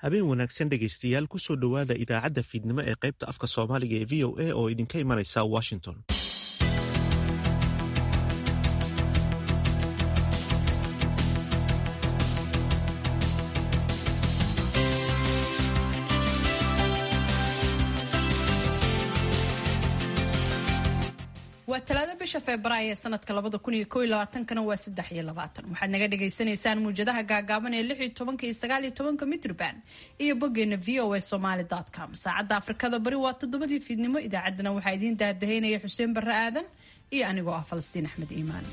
habeen wanaagsan dhegaystayaal kusoo dhowaada idaacadda fiidnimo ee qaybta afka soomaaliga ee v o a oo idinka imanaysa washington waa talaado bisha febraayo ee sanadka labada kun iyo kow iyo labaatankana waa saddex iyo labaatan waxaad naga dhagaysanaysaan muwjadaha gaagaaban ee lix iyo tobanka iyo sagaal iyo tobanka mitrban iyo boggeena v o a somaly com saacadda afrikada bari waa toddobadii fiidnimo idaacaddana waxaa idiin daadahaynaya xuseen barre aadan iyo anigoo ah falastiin axmed iimaan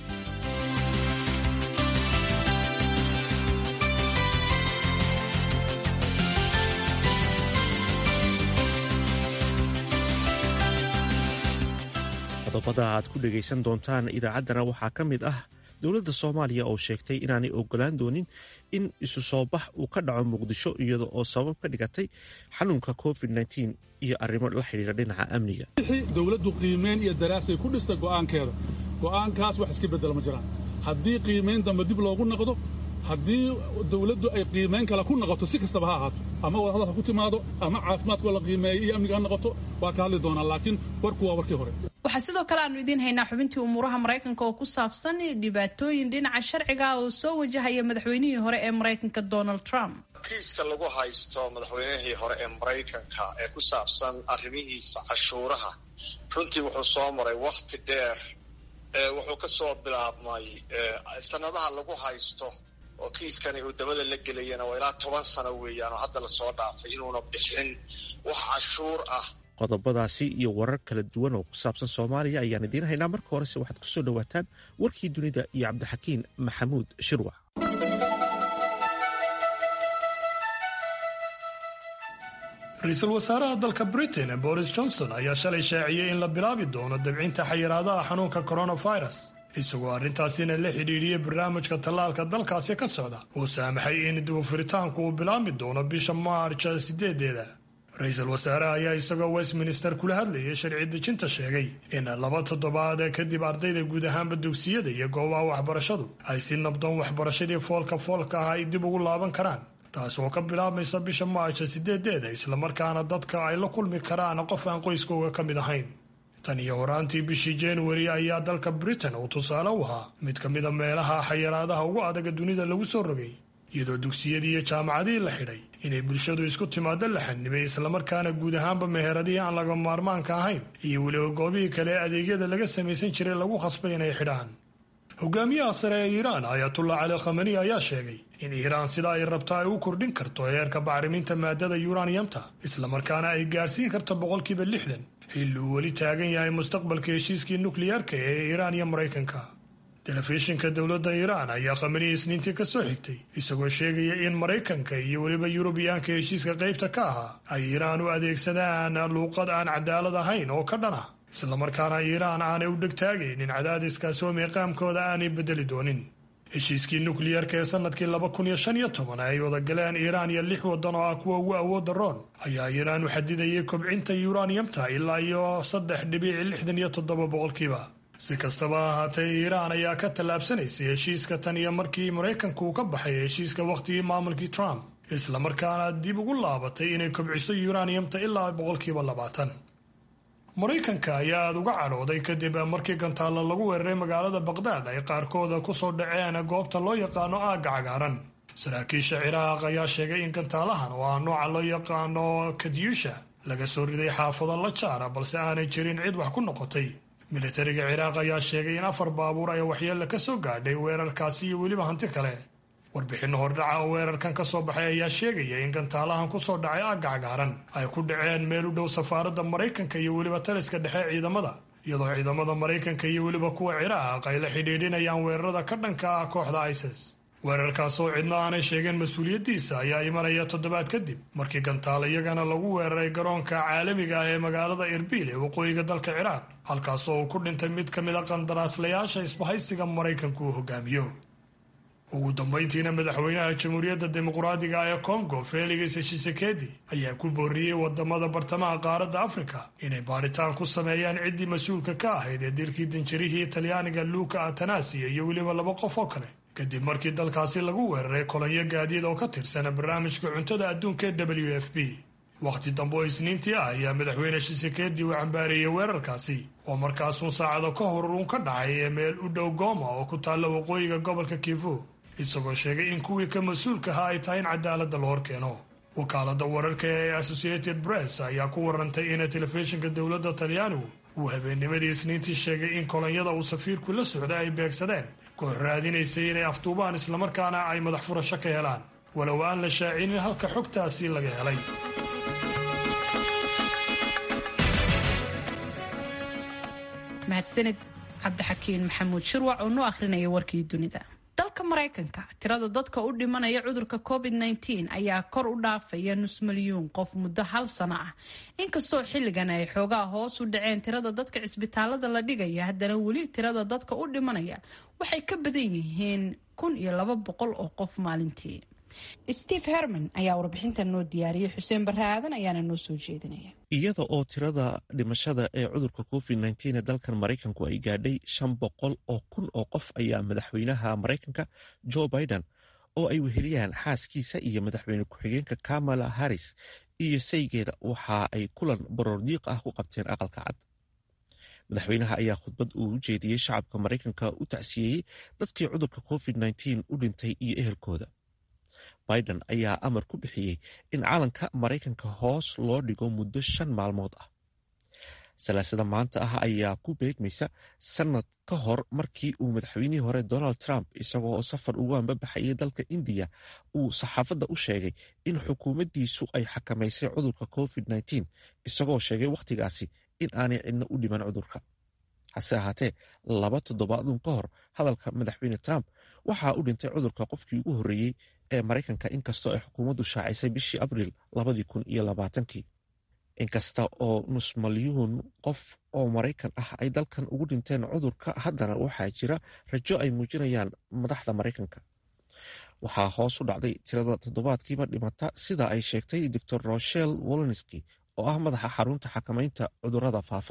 qodobada aad ku dhegaysan doontaan idaacaddana waxaa ka mid ah dowladda soomaaliya oo sheegtay inaanay ogolaan doonin in isu soo bax uu ka dhaco muqdisho iyada oo sabab ka dhigatay xanuunka covid iyo arrimo la xidhiira dhinaca amniga dowladdu qiimeyn iyo daraasay ku dhistay go'aankeeda go'aankaas wax iska beddela ma jiraan haddii qiimayn dambe dib loogu noqdo haddii dawladdu ay qiimayn kale ku noqoto si kastaba ha ahaato ama wadahadal ha ku timaado ama caafimaadkoo la qiimeeyo iyo amniga ha noqoto waa ka hadli doonaa laakiin warku waa warkii hore waxaa sidoo kale aanu idiin haynaa xubintii umuuraha maraykanka oo ku saabsan dhibaatooyin dhinaca sharciga oo soo wajahaya madaxweynihii hore ee maraykanka donald trump kiiska lagu haysto madaxweynihii hore ee maraykanka ee ku saabsan arrimihiisa cashuuraha runtii wuxuu soo maray wakhti dheer wuxuu ka soo bilaabmay sanadaha lagu haysto oo kiiskani uu dabada la gelayana waa ilaa toban sano weeyaan oo hadda lasoo dhaafay inuuna bixin wax cashuur ah qodobadaasi iyo warar kala duwan oo ku saabsan soomaaliya ayaan idiin haynaa marka horese waxaad kusoo dhowaataan warkii dunida iyo cabdixakiin maxamuud shirwac ra-iisul wasaaraha dalka britain boris johnson ayaa shalay shaaciyey in la bilaabi doono dabcinta xayiraadaha xanuunka coronavirus isagoo arrintaasina la xidhiidhiyey barnaamijka tallaalka dalkaasi ka socda uu saamaxay in dibufuritaanku uu bilaabmi doono bisha maarja sideedeeda ra-iisul wasaaraha ayaa isagoo westminster kula hadlayay sharci dejinta sheegay in laba toddobaad kadib ardayda guud ahaanba dugsiyada iyo goobaha waxbarashadu ay si nabdoon waxbarashadii foolka foolka ah ay dib ugu laaban karaan taas oo ka bilaabmaysa bisha maarja sideedeeda islamarkaana dadka ay la kulmi karaan qof aan qoyskooga ka mid ahayn tan iyo horaantii bishii januari ayaa dalka britain uu tusaale u ahaa mid ka mida meelaha xayiraadaha ugu adaga dunida lagu soo rogay iyadoo dugsiyadii iyo jaamacadihii la xidhay inay bulshadu isku timaado la xanibay islamarkaana guud ahaanba meheradihii aan laga maarmaanka ahayn iyo weliba goobihii kale ee adeegyada laga samaysan jiray lagu khasbay inay xidhaan hogaamiyaha sare ee iiraan ayatullah cali khamani ayaa sheegay in iiraan sida ay rabto ay u kordhin karto heerka bacriminta maadada yuraniyamta islamarkaana ay gaadhsiin karto boqolkiiba lixdan xilli uu weli taagan yahay mustaqbalka heshiiskii nukliyeerka ee iiraan iyo maraykanka telefishinka dowladda iiraan ayaa khamani isniintii ka soo xigtay isagoo sheegaya in maraykanka iyo weliba yurubiyaanka heshiiska qaybta ka ahaa ay iiraan u adeegsadaan luuqad aan cadaalad ahayn oo ka dhan ah islamarkaana iiraan aanay u dhegtaagaynin cadaadiskaasi oo miiqaamkooda aanay beddeli doonin heshiiskii nukliyerka ee sanadkii laba kun iyo shan iyo toban ay wada galeen iiraan iyo lix waddan oo ah kuwa ugu awoodda roon ayaa iiraan u xadidayay kobcinta yuraniyamta ilaa iyo saddex dhibici lixdan iyo toddoba boqolkiiba si kastaba ahaatee iiraan ayaa ka tallaabsanaysay heshiiska tan iyo markii maraykanku uu ka baxay heshiiska wakhtigii maamulkii trump islamarkaana dib ugu laabatay inay kobciso yuraniyamta ilaa boqolkiiba labaatan maraykanka ayaa aada uga cadhooday kadib markii gantaalla lagu weeraray magaalada baqdaad ay qaarkooda kusoo dhaceen goobta loo yaqaano aagga cagaaran saraakiisha ciraaq ayaa sheegay in gantaalahan oo ah nooca loo yaqaano kadyusha laga soo riday xaafado la jaara balse aanay jirin cid wax ku noqotay militariga ciraaq ayaa sheegay in afar baabuur ay waxyeella ka soo gaadhay weerarkaasi iyo weliba hanti kale warbixinno hordhaca oo weerarkan ka soo baxay ayaa sheegaya in gantaalahan ku soo dhacay aagga cagaaran ay ku dhaceen meel u dhow safaaradda maraykanka iyo weliba taliska dhexe ciidamada iyadoo ciidamada maraykanka iyo weliba kuwa ciraaq ay la xidhiidhinayaan weerarada ka dhanka ah kooxda isis weerarkaas oo cidna aanay sheegeen mas-uuliyaddiisa ayaa imanaya toddobaad kadib markii gantaal iyagana lagu weeraray garoonka caalamiga ah ee magaalada erbil ee waqooyiga dalka ciraaq halkaasoo uu ku dhintay mid ka mid a qandaraaslayaasha isbahaysiga maraykanku uu hogaamiyo ugu dambayntiina madaxweynaha jamhuuriyadda dimuqraadiga ee kongo felix tshisekedi ayaa ku booriyey wadamada bartamaha qaaradda afrika inay baadhitaan ku sameeyaan ciddii mas-uulka ka ahayd ee dilkii danjarihii talyaaniga luuka atanasiya iyo weliba laba qof oo kale kadib markii dalkaasi lagu weeraray kolonyo gaadiid oo ka tirsan barnaamijka cuntada adduunka ee w f p wakhti dambe oo isniintii ah ayaa madaxweyne shisekeedii uu cambaareeyey weerarkaasi oo markaasuun saacado ka hor uun ka dhacay ee meel u dhow gooma oo ku taalla waqooyiga gobolka kivu isagoo sheegay in kuwii ka mas-uulka ahaa ay tahay in cadaaladda la hor keeno wakaalada wararka ee associated press ayaa ku warantay in telefishinka dowladda talyaanigu uu habeennimadii isniintii sheegay in kolonyada uu safiirku la socday ay beegsadeen koox raadinaysay inay afduubaan islamarkaana ay madax furasho ka helaan walow aan la shaacinin halka xogtaasi laga helay mahadsanid cabdixakiin maxamuud shirwac oo noo akhrinaya warkii dunida dalka maraykanka tirada dadka u dhimanaya cudurka covid -19 ayaa kor u dhaafaya nus milyuun qof muddo hal sano ah inkastoo xilligan ay xoogaa hoos u dhaceen tirada dadka cisbitaalada la dhigaya haddana weli tirada dadka u dhimanaya waxay ka badan yihiin kun iyo laba boqol oo qof maalintii steve herman ayaa warbixinta noo diyaariyay xuseen barre aadan ayaana noo soo jeedinaya iyada oo tirada dhimashada ee cudurka covid nteen ee dalkan maraykanku ay gaadhay shan boqol oo kun oo qof ayaa madaxweynaha maraykanka joe biden oo ay weheliyaan xaaskiisa iyo madaxweyne ku-xigeenka kamala harris iyo saygeeda waxa ay kulan baroordiiq ah ku qabteen aqalka cad madaxweynaha ayaa khudbad uu u jeediyey shacabka maraykanka u tacsiyeeyey dadkii cudurka covid nteen u dhintay iyo ehelkooda biden ayaa amar ku bixiyey in calanka maraykanka hoos loo dhigo muddo shan maalmood ah salaasada maanta ah ayaa ku beegmaysa sanad ka hor markii uu madaxweynihii hore donald trump isagoo oo safar ugu ambabaxayay dalka indiya uu saxaafadda u sheegay in xukuumaddiisu ay xakamaysay cudurka covid nteen isagoo sheegay wakhtigaasi in aanay cidna u dhiman cudurka hase ahaatee laba toddobaadun ka hor hadalka madaxweyne trump waxaa u dhintay cudurka qofkii ugu horreeyey ee maraykanka inkastoo ay xukuumaddu shaacisay bishii abriil labadii kun iyo labaatankii inkasta oo nus malyuun qof oo maraykan ah ay dalkan ugu dhinteen cudurka haddana waxaa jira rajo ay muujinayaan madaxda maraykanka waxaa hoos u dhacday tirada toddobaadkiiba dhimata sida ay sheegtay doctor rochelle wolonski oo ah madaxa xarunta xakamaynta cudurada faafa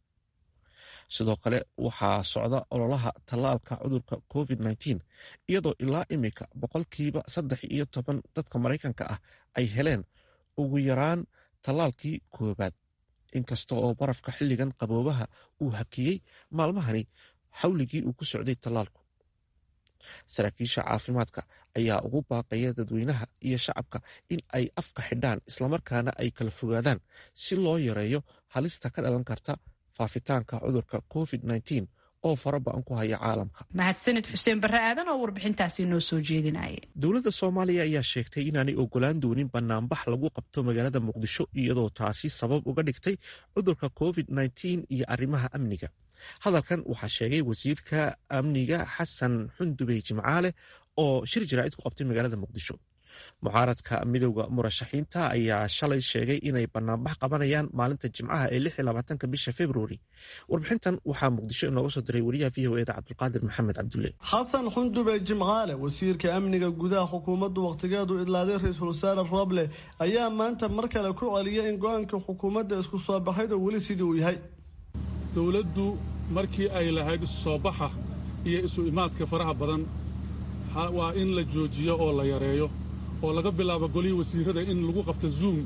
sidoo kale waxaa socda ololaha tallaalka cudurka covid nteen iyadoo ilaa imika boqolkiiba saddex iyo toban dadka maraykanka ah ay heleen ugu yaraan tallaalkii koobaad inkasta oo barafka xilligan qaboobaha uu hakiyey maalmahani xawligii uu ku socday tallaalku saraakiisha caafimaadka ayaa ugu baaqaya dadweynaha iyo shacabka in ay afka xidhaan islamarkaana ay kala fogaadaan si loo yareeyo halista ka dhalan karta faafitaanka cudurka covid nteen oo faraba-an ku haya caalamka mahadsanid xuseen barre aadan oo warbixintaasi noo soo jeedinaya dowladda soomaaliya ayaa sheegtay inaanay ogolaan doonin banaanbax lagu qabto magaalada muqdisho iyadoo taasi sabab uga dhigtay cudurka covid nteen iyo arrimaha amniga hadalkan waxaa sheegay wasiirka amniga xasan xundubey jimcaale oo shir jaraa'id ku qabtay magaalada muqdisho mucaaradka midowda murashaxiinta ayaa shalay sheegay inay banaanbax qabanayaan maalinta jimcaha ee lix iyo labaatanka bisha februari warbixintan waxaa muqdisho inooga soo diray wariyaha v o eda cabdulqaadir maxamed cabdulle xasan xundube jimcaale wasiirka amniga gudaha xukuumaddu wakhtigeedu idlaaday ra-iisul wasaare roble ayaa maanta mar kale ku celiyay in go-aanka xukuumadda isku soo baxayda weli sidii uu yahay dowladdu markii ay lahayd isu soo baxa iyo isu imaadka faraha badan waa in la joojiyo oo la yareeyo oo laga bilaabo golihii wasiirada in lagu qabto zoom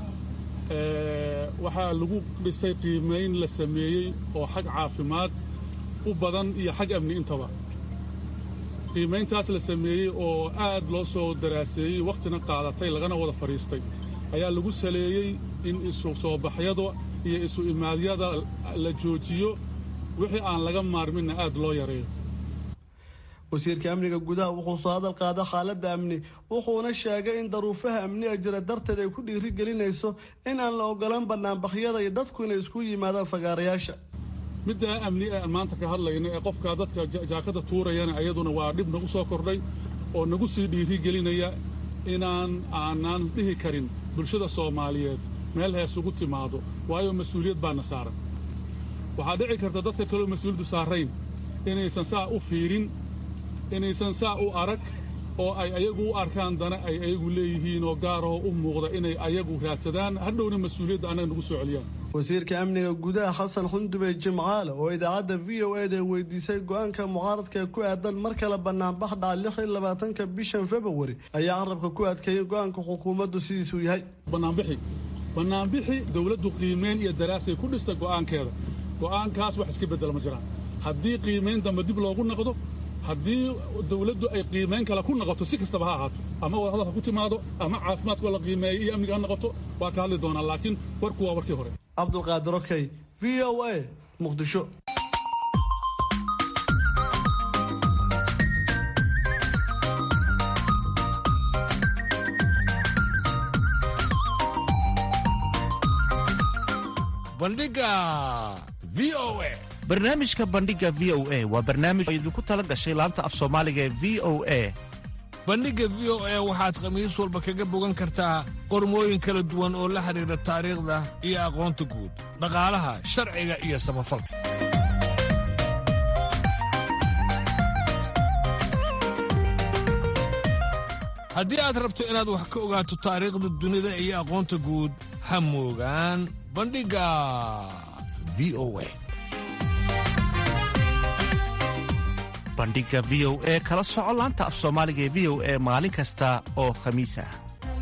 waxaa lagu dhisay qiimayn la sameeyey oo xag caafimaad u badan iyo xag amni intaba qiimayntaas la sameeyey oo aad loo soo daraaseeyey wakhtina qaadatay lagana wada fadhiistay ayaa lagu saleeyey in isu soo baxyada iyo isu imaadyada la joojiyo wixii aan laga maarminna aad loo yareeyo wasiirka amniga gudaha wuxuu soo hadal qaada xaaladda amni wuxuuna sheegay in daruufaha amniga jira darteed ay ku dhiiri gelinayso in aan la ogolaan banaanbaxyada iyo dadku inay isku yimaadaan fagaarayaasha middaa amni ee aan maanta ka hadlayna ee qofkaa dadka jaakada tuurayana ayaduna waa dhib nagu soo kordhay oo nagu sii dhiiri gelinaya inaan aanaan dhihi karin bulshada soomaaliyeed meel hees ugu timaado waayo mas-uuliyad baana saaran waxaa dhici karta dadka kaleo mas-uuliyaddu saarayn inaysan saa u fiirin inaysan saa u arag oo ay ayagu u arkaan dana ay ayagu leeyihiin oo gaaroo u muuqda inay ayagu raadsadaan hadhowna mas-uuliyadda annaga nagu soo celiyaan wasiirka amniga gudaha xasan xundube jimcaale oo idaacadda v o eda weydiisay go-aanka mucaaradka ku aadan mar kale banaanbax dhaca lix iyo labaatanka bishan februari ayaa carabka ku adkeeyay go-aanka xukuumaddu sidiisuu yahay banaanbixi banaanbixi dowladdu qiimeyn iyo daraasay ku dhista go'aankeeda go'aankaas wax iska beddela ma jiraan haddii qiimayn dambe dib loogu noqdo haddii dawladdu ay qiimayn kale ku noqoto si kastaba ha ahaato ama wadahadal ha ku timaado ama caafimaadkoo la qiimeeyo iyo amniga ha noqoto waa ka hadli doonaa laakiin warku waa warkii hore cabdulqaadir okey v o a muqdisho bandhiga v o a barnaamijka bandhiga v o a waa barnaamij oo idinku tala gashay laanta af soomaaliga ee v o a bandhigga v o a waxaad khamiis walba kaga bogan kartaa qormooyin kala duwan oo la xidhiidha taariikhda iyo aqoonta guud dhaqaalaha sharciga iyo samafalka haddii aad rabto inaad wax ka ogaato taariikhda dunida iyo aqoonta guud ha moogaan bandhigga v o a bandhiga v o e kala soco laanta af soomaaliga ee v o e maalin kasta oo khamiis ah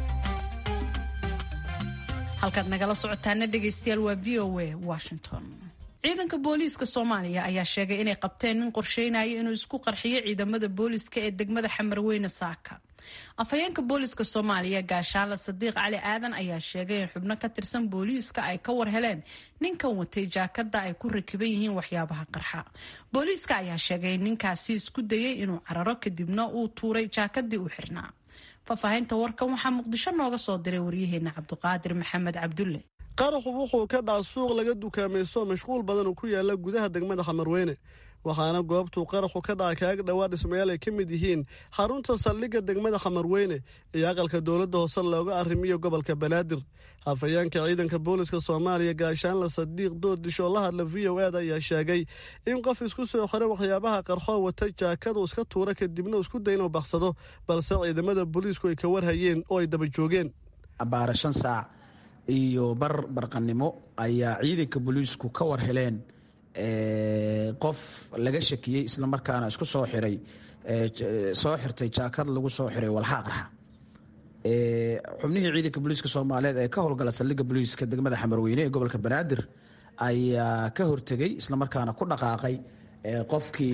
halkaad nagala socotaana dhegaystayaal waa v o a washington ciidanka booliiska soomaaliya ayaa sheegay inay qabteen nin qorsheynaya inuu isku qarxiyo ciidamada booliiska ee degmada xamarweyne saaka afhayeenka booliiska soomaaliya gaashaanle sadiiq cali aadan ayaa sheegay in xubno ka tirsan booliiska ay ka war heleen ninkan watay jaakada ay ku rakiban yihiin waxyaabaha qarxa booliiska ayaa sheegay in ninkaasi isku dayay inuu cararo kadibna uu tuuray jaakadii u xirnaa faahfaahinta warkan waxaa muqdisho nooga soo diray waryaheena cabdiqaadir maxamed cabdulle qaraxu wuxuu ka dhaca suuq laga dukaamaysto mashquul badan oo ku yaala gudaha degmada xamarweyne waxaana goobtuu qaraxu ka dhaca kaaga dhowaa dhismayaal ay ka mid yihiin xarunta saldhigga degmada xamarweyne iyo aqalka dowladda hoose looga arrimiyo gobolka banaadir hafayeenka ciidanka booliska soomaaliya gaashaanle sadiiq doodisho la hadla v o eda ayaa sheegay in qof isku soo xiray waxyaabaha qarxoo wata jaakadu iska tuura kadibna isku day inuu baksado balse ciidamada booliisku ay ka warhayeen oo ay daba joogeen abbaara shan saac iyo bar barqanimo ayaa ciidanka booliisku ka war heleen qof laga shakiyey islamarkaana isku soo xiray soo xirtay jaakad lagu soo xiray walxaa qarxa xubnihii ciidanka booliiska soomaaliyeed ee ka howlgala saldhigga booliiska degmada xamarweyne ee gobolka banaadir ayaa ka hortegey islamarkaana ku dhaqaaqay qofkii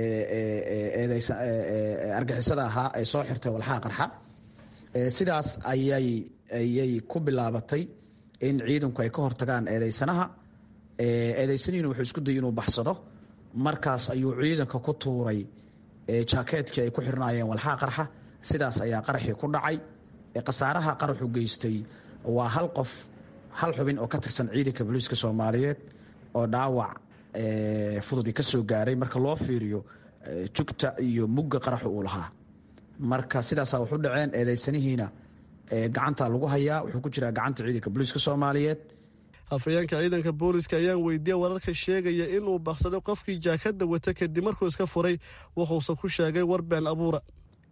argixisada ahaa ee soo xirtay walxaa qarxa sidaas ayay ayay ku bilaabatay in ciidanku ay ka hortagaan eedeysanaha eedeysanihiina wuxuu isku dayay inuu baxsado markaas ayuu ciidanka ku tuuray jaakeetkii ay ku xirnaayeen walxaa qarxa sidaas ayaa qaraxii ku dhacay khasaaraha qaraxu geystay waa hal qof hal xubin oo ka tirsan ciidanka booliiska soomaaliyeed oo dhaawac fududi ka soo gaaray marka loo fiiriyo jugta iyo mugga qaraxu uu lahaa marka sidaasaa waxu dhaceen eedeysanihiina gacanta lagu hayaa wuxuu ku jiraa gacanta ciidanka booliiska soomaaliyeed hafayeenka ciidanka booliska ayaan weydiiyey wararka sheegaya inuu baksaday qofkii jaakada wata kadib markuu iska furay wuxuuse ku sheegay war been abuura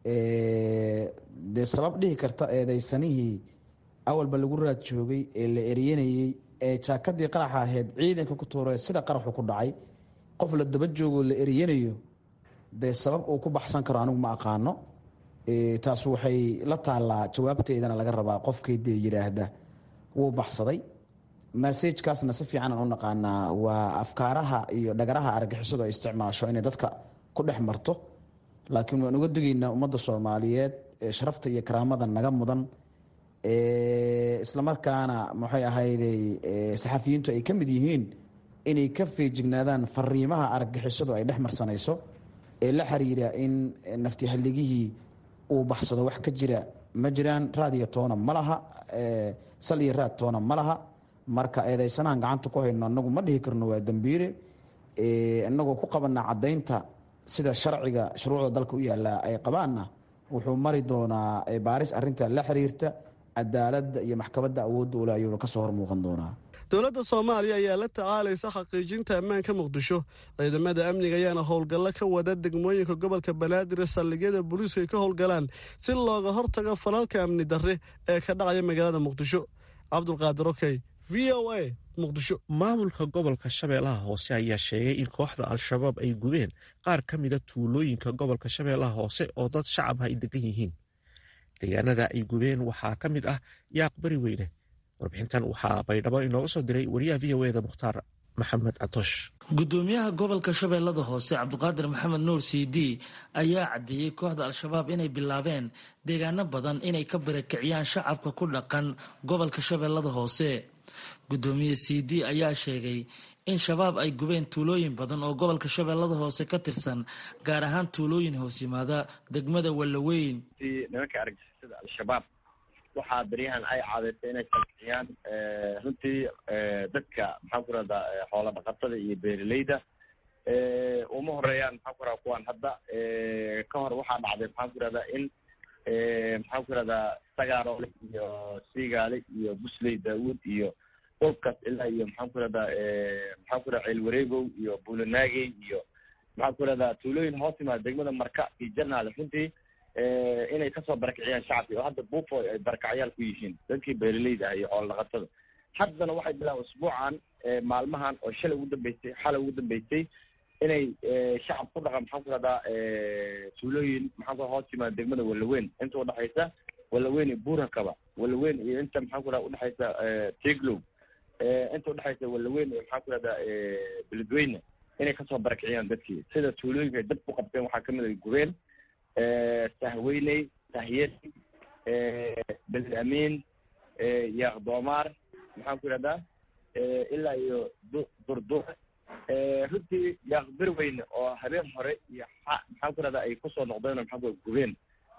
dee sabab dhihi karta eedeysanihii awalba lagu raad joogay ee la eryanayey ee jaakadii qaraxa ahayd ciidanka ku tuuree sida qaraxu ku dhacay qof la daba joogoo la eryanayo dee sabab uu ku baxsan karo anigu ma aqaano taas waxay la taallaa jawaabteedana laga rabaa qofkii dee yidhaahda wuu baxsaday masajkaasna si fiican aan u naqaanaa waa afkaaraha iyo dhagaraha argixisadu ay isticmaasho inay dadka ku dhex marto laakiin waan uga digaynaa ummadda soomaaliyeed ee sharafta iyo karaamada naga mudan islamarkaana maxay ahayday saxafiyiintu ay ka mid yihiin inay ka feejignaadaan fariimaha argixisadu ay dhex marsanayso ee la xiriira in naftihaligihii uu baxsado wax ka jira ma jiraan raad iyo toona ma laha sal iyo raad toona ma laha marka eedeysanahan gacanta ku hayno anagu ma dhihi karno waa dembiire inagoo ku qabana cadaynta sida sharciga shuruucda dalka u yaala ay qabaanna wuxuu mari doonaa baaris arinta la xiriirta cadaaladda iyo maxkamadda awoodda ule ayuuna kasoo hormuuqan doonaa dowladda soomaaliya ayaa la tacaalaysa xaqiijinta ammaanka muqdisho ciidamada amniga ayaana howlgallo ka wada degmooyinka gobolka banaadir ee saldhigyada booliisku ay ka howlgalaan si looga hortago falalka amni darre ee ka dhacaya magaalada muqdisho cabdulqaadir okey v o a muqdisho maamulka gobolka shabeellaha hoose ayaa sheegay in kooxda al-shabaab ay gubeen qaar ka mida tuulooyinka gobolka shabeellaha hoose oo dad shacab ay degan yihiin deegaanada ay gubeen waxaa ka mid ah yaaq bari weyne warbixintan waxaa baydhabo inooga soo diray wariyaha v o eda mukhtaar maxamed catoosh gudoomiyaha gobolka shabeellada hoose cabdiqaadir maxamed nuur c d ayaa caddeeyey kooxda al-shabaab inay bilaabeen deegaano badan inay ka barakiciyaan shacabka ku dhaqan gobolka shabeellada hoose gudoomiye c d ayaa sheegay in shabaab ay gubeen tuulooyin badan oo gobolka shabeellada hoose ka tirsan gaar ahaan tuulooyin hoos yimaada degmada wallaweyn nimanka argagixisada al-shabaab waxaa beryahan ay caadaysay inay salkiciyaan runtii dadka maxaan ku rahdaa xoola dhaqatada iyo beeraleyda uma horeeyaan maxaan ku rahdaa kuwaan hadda ka hor waxaa dhacday maxaan ku rahdaa in maxaan ku rahdaa sagaarole iyo siigaale iyo busley daawuud iyo dhulkaas ilaa iyo maxaan ku rahdaa maxaan ku rahdaa ceelwareegow iyo buulanaagey iyo maxaan ku rahdaa tuulooyin hoos yimaada degmada marka iyo janaale runtii inay kasoo barakiciyaan shacabki oo hadda buufo ay barakacyaal ku yihiin dadkii beeraleyda ah iyo xoola dhaqatada haddana waxay bilaabeen usbuucan maalmahan oo shalay ugu dambeysay xalay ugu dambeysay inay shacab ku dhaqan maxaan ku rahdaa tuulooyin maxaan ku hoos yimaada degmada wallaweyn inta udhexaysa wallaweyn iyo buurakaba wallaweyn iyo inta maxaan ku radaa udhexaysa tiglow inta udhexaysa wallaweyn iyo maxaan ku rahdaa beledweyne inay kasoo barakiciyaan dadkii sida tuulooyinka ay dad ku qabteen waxaa kamid a gubeen sahweyney sahyed beled amiin yaaq doomaar maxaan ku ihahdaa ilaa iyo durdur runtii yaaq berweyne oo habeen hore iyo maxaan ku ihahdaa ay kusoo noqdeen oo maxaan ku gubeen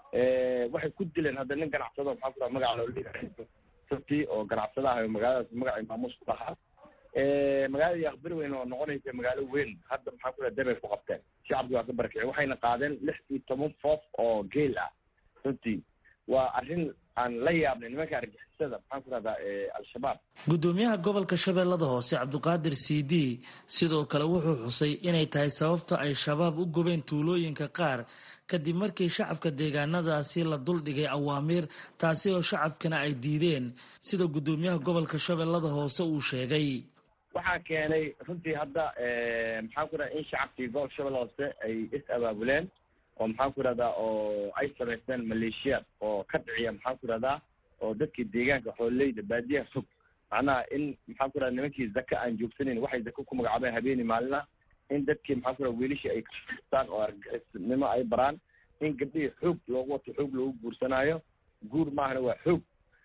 waxay ku dileen hadda nin ganacsado maxaan ku raha magaca loo runtii oo ganacsada ah oo magaaladaas magaca maamuus ku lahaa magaalada yaaq berweyne oo noqonaysa magaalo weyn hadda maxaan ku raha dabay ku qabteen shacabki waa ka barakicay waxayna qaadeen lix iyo toban foof oo geel ah runtii waa arrin aan la yaabnay nimanka argixisada maxaan ku rahdaa al-shabaab gudoomiyaha gobolka shabeellada hoose cabdiqaadir c d sidoo kale wuxuu xusay inay tahay sababta ay shabaab u gubeen tuulooyinka qaar kadib markii shacabka deegaanadaasi la duldhigay awaamiir taasi oo shacabkana ay diideen sida gudoomiyaha gobolka shabeellada hoose uu sheegay waxaa keenay runtii hadda maxaan ku rahda in shacabkii gobolka shabeelle hoose ay is abaabuleen oo maxaan ku rahdaa oo ay samaysteen maleeshiyaad oo ka dhiciya maxaan ku rahdaa oo dadkii deegaanka xoololeyda baadiyaha fog macnaha in maxaan ku rahda nimankii zaka aan joogsaneyn waxay zaka ku magacaabeen habeeni maalina in dadkii maxaan ku rahda wiilishii ay kastaan oo argixisnimo ay baraan in gabdhihii xoog loogu wato xoog loogu guursanaayo guur maahana waa xoog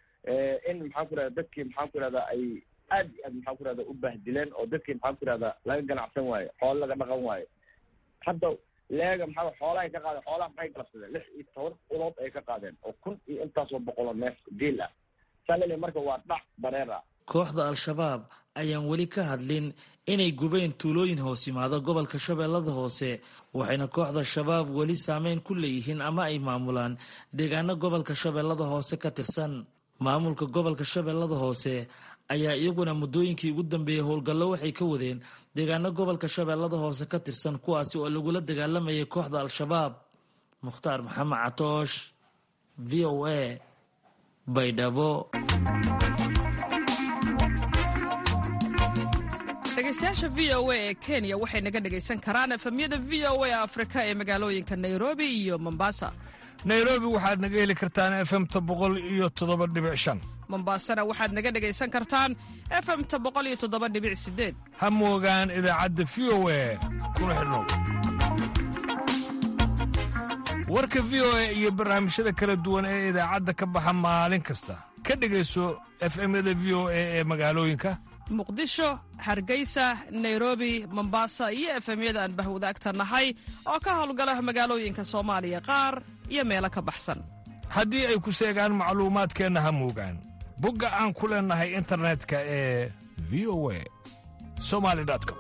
in maxaan ku rahda dadkii maxaan ku rahdaa ay aad iyo aad maxaan ku rahda u bahdileen oo dadkii maxaan ku rahdaa laga ganacsan waayo xoolo laga dhaqan waayo hadda leega maxaa xoolahay ka qaadeen xoolaha maxay galabsadeen lix iyo toban ulood ay ka qaadeen oo kun iyo intaasoo boqoloo neef geel ah saa lele marka waa dhac bareer ah kooxda al-shabaab ayaan weli ka hadlin inay gubeen tuulooyin hoos yimaado gobolka shabeellada hoose waxayna kooxda shabaab weli saameyn ku leeyihiin ama ay maamulaan deegaano gobolka shabeellada hoose ka tirsan maamulka gobolka shabeellada hoose ayaa iyaguna muddooyinkii ugu dambeeyey howlgallo waxay ka wadeen deegaano gobolka shabeellada hoose ka tirsan kuwaasi oo lagula dagaalamayay kooxda al-shabaab mukhtaar maxamed catoosh v o a baydhabo dhegeystayaasha v o a ee kenya waxay naga dhegaysan karaan efemyada v o a afrika ee magaalooyinka nairobi iyo mombasa nairobi waxaad naga heli kartaan efemta boqol iyo toddoba dhibic shan mombaasana waxaad naga dhegaysan kartaan efemta boqol iyo toddoba dhibic sideed ha moogaan idaacadda v o a kuna xidhnow warka v o a iyo barnaamijyada kala duwan ee idaacadda ka baxa maalin kasta ka dhegayso efemyada v o a ee magaalooyinka muqdisho hargeysa nairobi mombasa iyo efemyada aan bahwadaagta nahay oo ka howlgala magaalooyinka soomaaliya qaar iyo meelo ka baxsan haddii ay ku seegaan macluumaadkeenna ha moogaan bogga aan ku leennahay internetka ee v o a somali com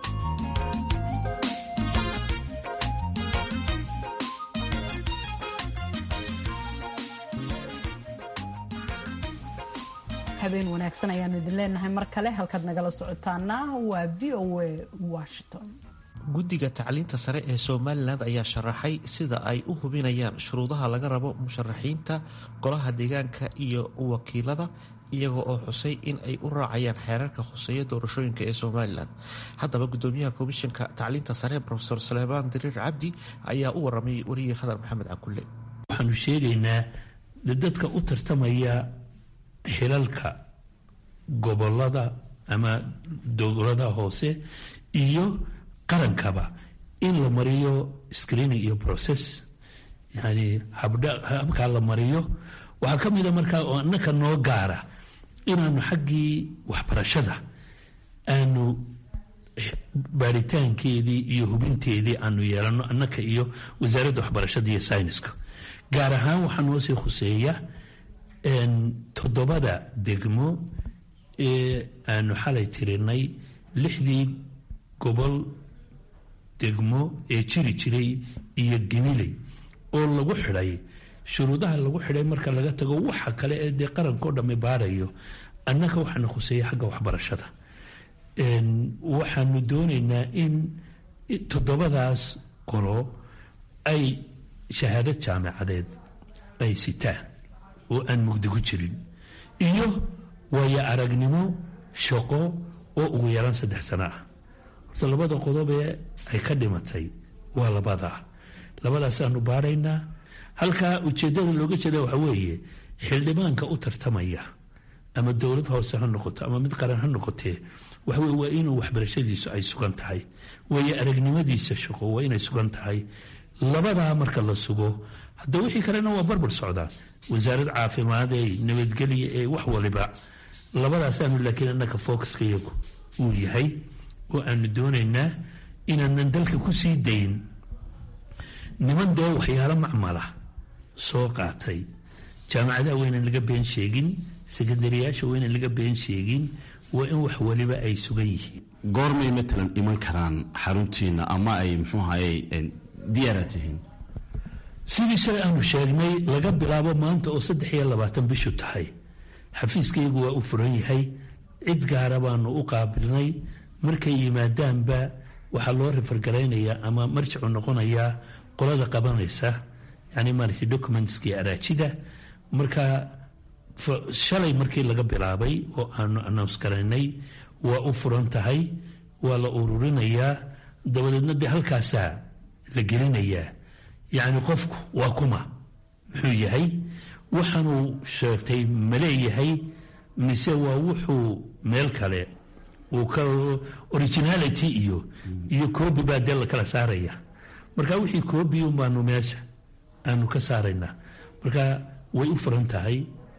habeen wanaagsan ayaanu idin leenahay mar kale halkaad nagala socotaana waa v o a washington guddiga tacliinta sare ee somalilan ayaa sharaxay sida ay u hubinayaan shuruudaha laga rabo musharaxiinta golaha deegaanka iyo wakiilada iyaga oo xusay in ay u raacayaan xeerarka khuseeya doorashooyinka ee somalilan haddaba gudoomiyaha komishanka tacliinta sare rofeor suleymaan diriir cabdi ayaa u waramay wariyii khadar maxamed cakulle waxaanu sheegaynaa dadka u tartamaya xilalka gobolada ama dowladaha hoose iyo qarankaba in la mariyo screening iyo process yani habkaa la mariyo waxaa ka mida markaa oo annaka noo gaara inaanu xaggii waxbarashada aanu baaritaankeedii iyo hubinteedii aanu yeelano annaka iyo wasaaradda waxbarashada iyo sayniska gaar ahaan waxaa noo sii khuseeya toddobada degmo ee aanu xalay tirinay lixdii gobol degmo ee jiri jiray iyo gemiley oo lagu xidhay shuruudaha lagu xidhay marka laga tago waxa kale ee dee qarankao dhamme baarayo annaka waxaana khuseeya xagga waxbarashada waxaanu doonaynaa in toddobadaas qolo ay shahaadad jaamacadeed ay sitaan oo aan mugdi ku jirin iyo waayo aragnimo shaqo oo ugu yaraan saddex sano ah horta labada qodobee ay ka dhimatay waa labadaa labadaasaanu baaraynaa halkaa ujeeddada looga jeeda waxa weeye xildhibaanka u tartamaya ama dowlad hoose ha noqoto ama mid qaran ha noqotee waxaweye waa inuu waxbarashadiisu ay sugan tahay waayo aragnimadiisa shaqo waa inay sugan tahay labadaa marka la sugo hadda wixii kalena waa barbar socdaa wasaarad caafimaadee nabadgelya ee wax waliba labadaasaanu laakiin annaka focuska iyagu uu yahay oo aanu doonaynaa inaanan dalka ku sii dayn niman dee waxyaalo macmala soo qaatay jaamacadaha waynan laga been sheegin sekandariyaasha waynan laga been sheegin waa in wax waliba ay sugan yihiin goormay matalan iman karaan xaruntiina ama ay muxuu ahaye diyaara tihiin sidii shalay aanu sheegnay laga bilaabo maanta oo saddex iyo labaatan bishu tahay xafiiskaygu waa u furan yahay cid gaara baanu u qaabilnay markay yimaadaanba waxaa loo rifargaraynayaa ama marjicu noqonayaa qolada qabanaysa yani maaragtay documentskii araajida marka shalay markii laga bilaabay oo aanu announce garaynay waa u furan tahay waa la ururinayaa dabadeedna dee halkaasaa la gelinayaa yacni qofku waa kuma muxuu yahay waxaanuu sheegtay ma leeyahay mise waa wuxuu meel kale uu ka originality iyo iyo coobi baa dee la kala saaraya marka wixii coobi un baanu meesha aanu ka saaraynaa marka way u furan tahay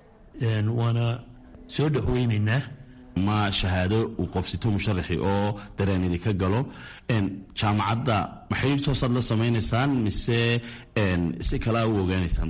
waana soo dhexweynaynaa ma shahaado uu qofsito musharaxi oo dareen idinka galo jaamacadda ma xidhiir toosaad la samaynaysaan mise si kalea u ogaanaysaan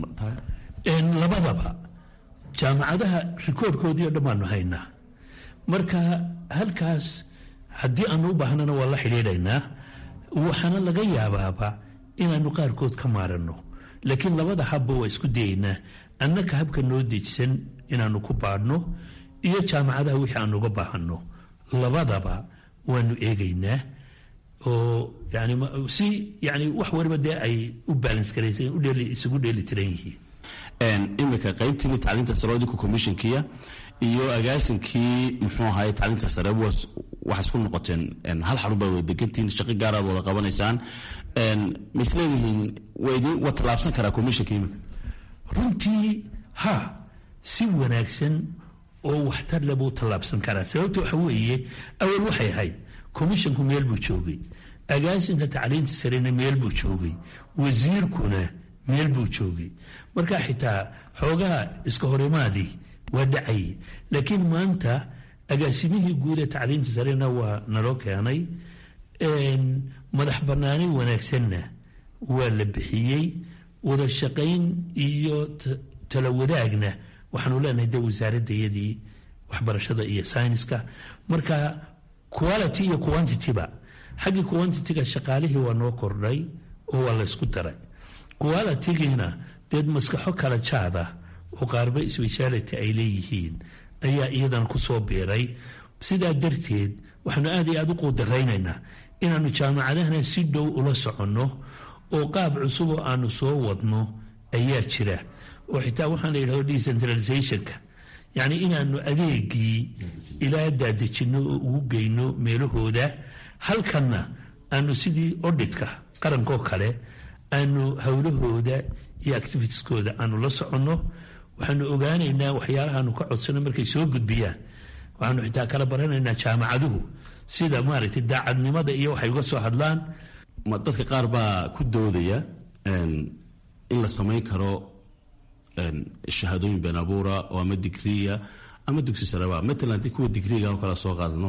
labadaba jaamacadaha rikoorkoodii o dhan baanu haynaa marka halkaas haddii aanu u baahnana waa la xidhiidhaynaa waxaana laga yaabaaba inaanu qaarkood ka maaranno laakiin labada habba waa isku dayaynaa annaka habka noo dejisan inaanu ku baadhno iyo jaamacadaha wixii aanu uga baahanno labadaba waanu eegaynaa oo yani si yani wax waliba dee ay u balance garaysan isugu dheeli tiran yihiin imika qaybtiini tacliinta sare idinku commissionkiya iyo agaasinkii muxuu ahaye tacliinta sare waxaa isku noqoteen hal xarun baa wada degantihiin shaqo gaaraad wada qabanaysaan ma isleedihiin waa tallaabsan karaa commissionka imika runtii ha si wanaagsan oo waxtar le buu tallaabsan karaa sababta waxa weeye awal waxay ahayd commissionku meel buu joogay agaasinka tacliinta sarena meel buu joogay wasiirkuna meel buu joogay marka xitaa xoogaha iska horimaadii waa dhacayay laakiin maanta agaasimihii guud ee tacliinta sarena waa naloo keenay madax banaani wanaagsanna waa la bixiyey wada shaqayn iyo tala wadaagna waxaanu leenahay de wasaaradayadii waxbarashada iyo sayniska marka quality iyo quantityba xaggii quantityga shaqaalihii waa noo kordhay oo waa laysku daray qualitygiina deed maskaxo kala jaada oo qaarba speciality ay leeyihiin ayaa iyadana kusoo biiray sidaa darteed waxaanu aad iyo aad u quudaraynaynaa inaannu jaamacadahana si dhow ula soconno oo qaab cusuboo aanu soo wadno ayaa jira oo xitaa waxaan la yidhahdo decentralizationka yacni inaanu adeegii ilaa daadejinno oo ugu geyno meelahooda halkanna aanu sidii odhitka qarankoo kale aanu howlahooda iyo activitieskooda aanu la soconno waxaanu ogaanaynaa waxyaalahaanu ka codsano markay soo gudbiyaan waxaanu xitaa kala baranaynaa jaamacaduhu sida maaragtay daacadnimada iyo waxay uga soo hadlaan dadka qaar baa ku doodaya in la samayn karo shahaadooyin been abuura oo ama digriya ama dugsi sareba matalan haddii kuwa digriga oo kale soo qaadano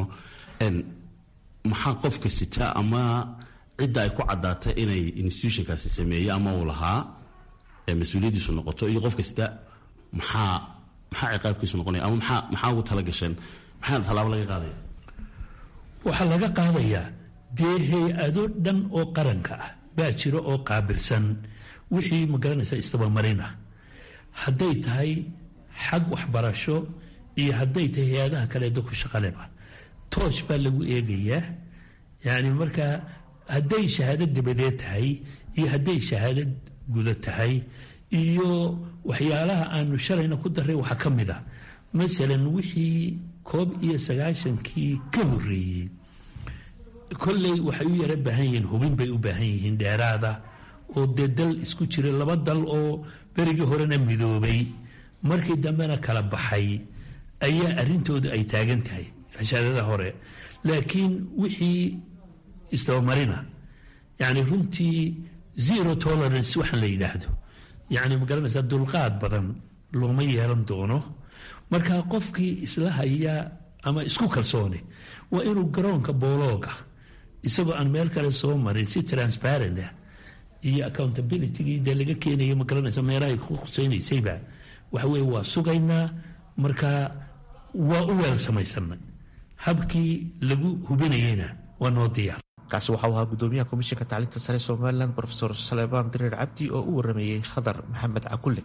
maxaa qofka sita ama cidda ay ku caddaatay inay institutionkaasi sameeye ama uu lahaa mas-uuliyaddiisu noqoto iyo qofka sita maxaa maxaa ciqaabkiisu noqonaya ama maxaa maxaa ugu tala gasheen maxaa tallaabo laga qaadaya waxaa laga qaadayaa dee hay-ado dhan oo qaranka ah baa jira oo qaabilsan wixii magaranaysa istabamarin ah hadday tahay xag waxbarasho iyo hadday tahay hay-adaha kale dadku shaqaleba toosh baa lagu eegayaa yacni markaa hadday shahaado dabadeed tahay iyo hadday shahaado guda tahay iyo waxyaalaha aanu shalayna ku daray waxaa ka mid a masalan wixii koob iyo sagaashankii ka horreeyey kolley waxay u yara baahan yihiin hubin bay u baahan yihiin dheeraada oo dee dal isku jira laba dal oo berigii horena midoobay markii dambena kala baxay ayaa arrintooda ay taagan tahay xishaadada hore laakiin wixii isdabamarina yacni runtii zero tolerance waxaan la yidhaahdo yacni magaranaysaa dulqaad badan looma yeelan doono marka qofkii isla haya ama isku kalsoone waa inuu garoonka boolooga isagoo aan meel kale soo marin si transparent ah iyo accountabilitygii dee laga keenaya magaranaysa meelahay ku khuseynaysayba waxa weye waa sugaynaa marka waa u weel samaysanay habkii lagu hubinayeyna waa noo diyaar kaasi waxau ahaa gudoomiyaha komishanka tacliinta sare somalilan rofesor saleebaan direer cabdi oo u warameeyey khadar maxamed cakulle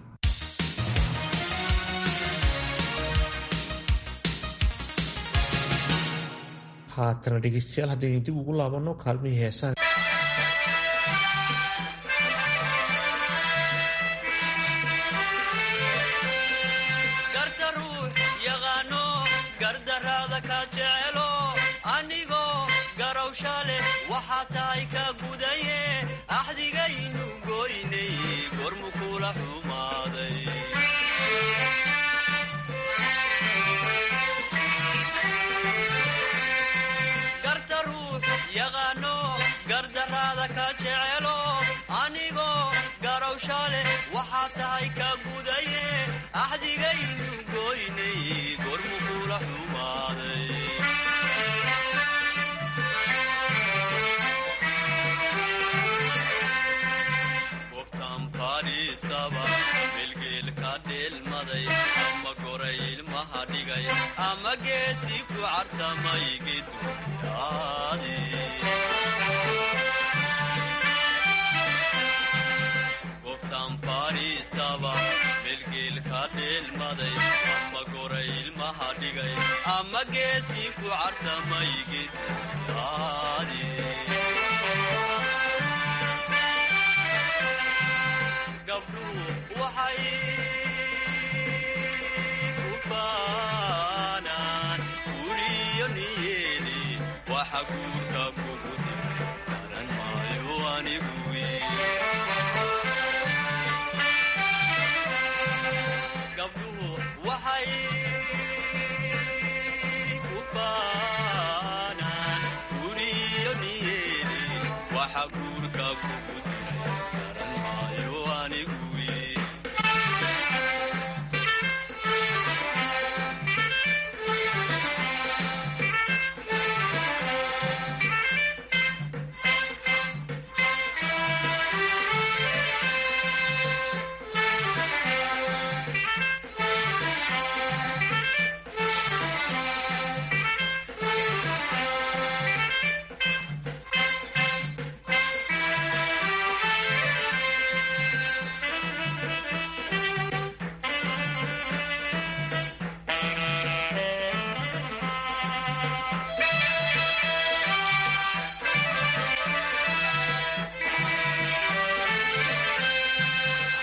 haatana dhegeystayaal haddaynu dib ugu laabanno kaalmihii heesaan melgeelka dheelmaday ama goray ilmaha dhigay ama geesi ku cartamay geduyaadi gobtaan fadhiistaba melgeelka dheelmaday ama goray ilmaha dhigay ama geesi ku cartamay geduyaadi waxay ku baanaan guriyo niyeeli waxa guurka kugu dir garan maayo anigu gabdhuhu waxay ku baanaan guriyo niyeeli waxa guurka kugu dir garan maayo anigu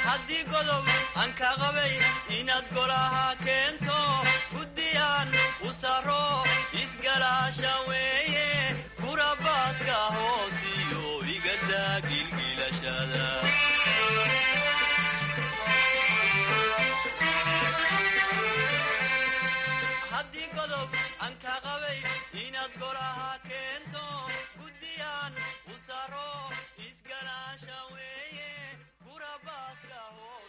haddii godob aan ka qabay inaad golaha keento guddiyaan u saro isgalaasha weeye gurabaaska hoosiyo igadaa gilgilashada haddii godob aan ka qabay inaad golaha keento guddiyaan u saro isgalaasha weeye gurabaaska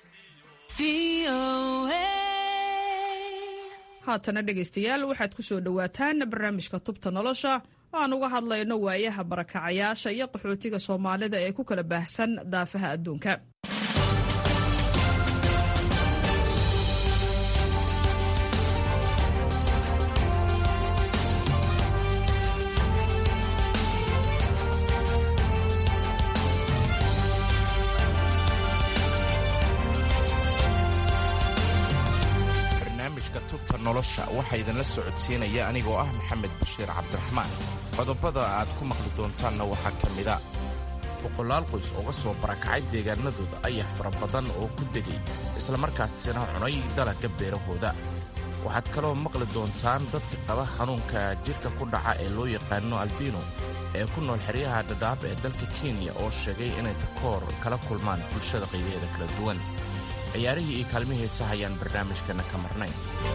haatana dhegaystayaal waxaad ku soo dhowaataan barnaamijka tubta nolosha oo aan uga hadlayno waayaha barakacayaasha iyo qaxootiga soomaalida ee ku kala baahsan daafaha adduunka barnaamijka tubta nolosha waxaa idinla socodsiinaya anigoo ah maxamed bashiir cabdiraxmaan qodobada aad ku maqli doontaanna waxaa ka mida boqolaal qoys ooga soo barakacay deegaanadooda ayax fara badan oo ku degay islamarkaasina cunay dalagga beerahooda waxaad kaloo maqli doontaan dadka qaba xanuunka jidhka ku dhaca ee loo yaqaano albino ee ku nool xeryaha dhadhaab ee dalka kenya oo sheegay inay takoor kala kulmaan bulshada qaybaheeda kala duwan ciyaarihii iyo kaalmihii heesa hayaan barnaamijkana ka marnayn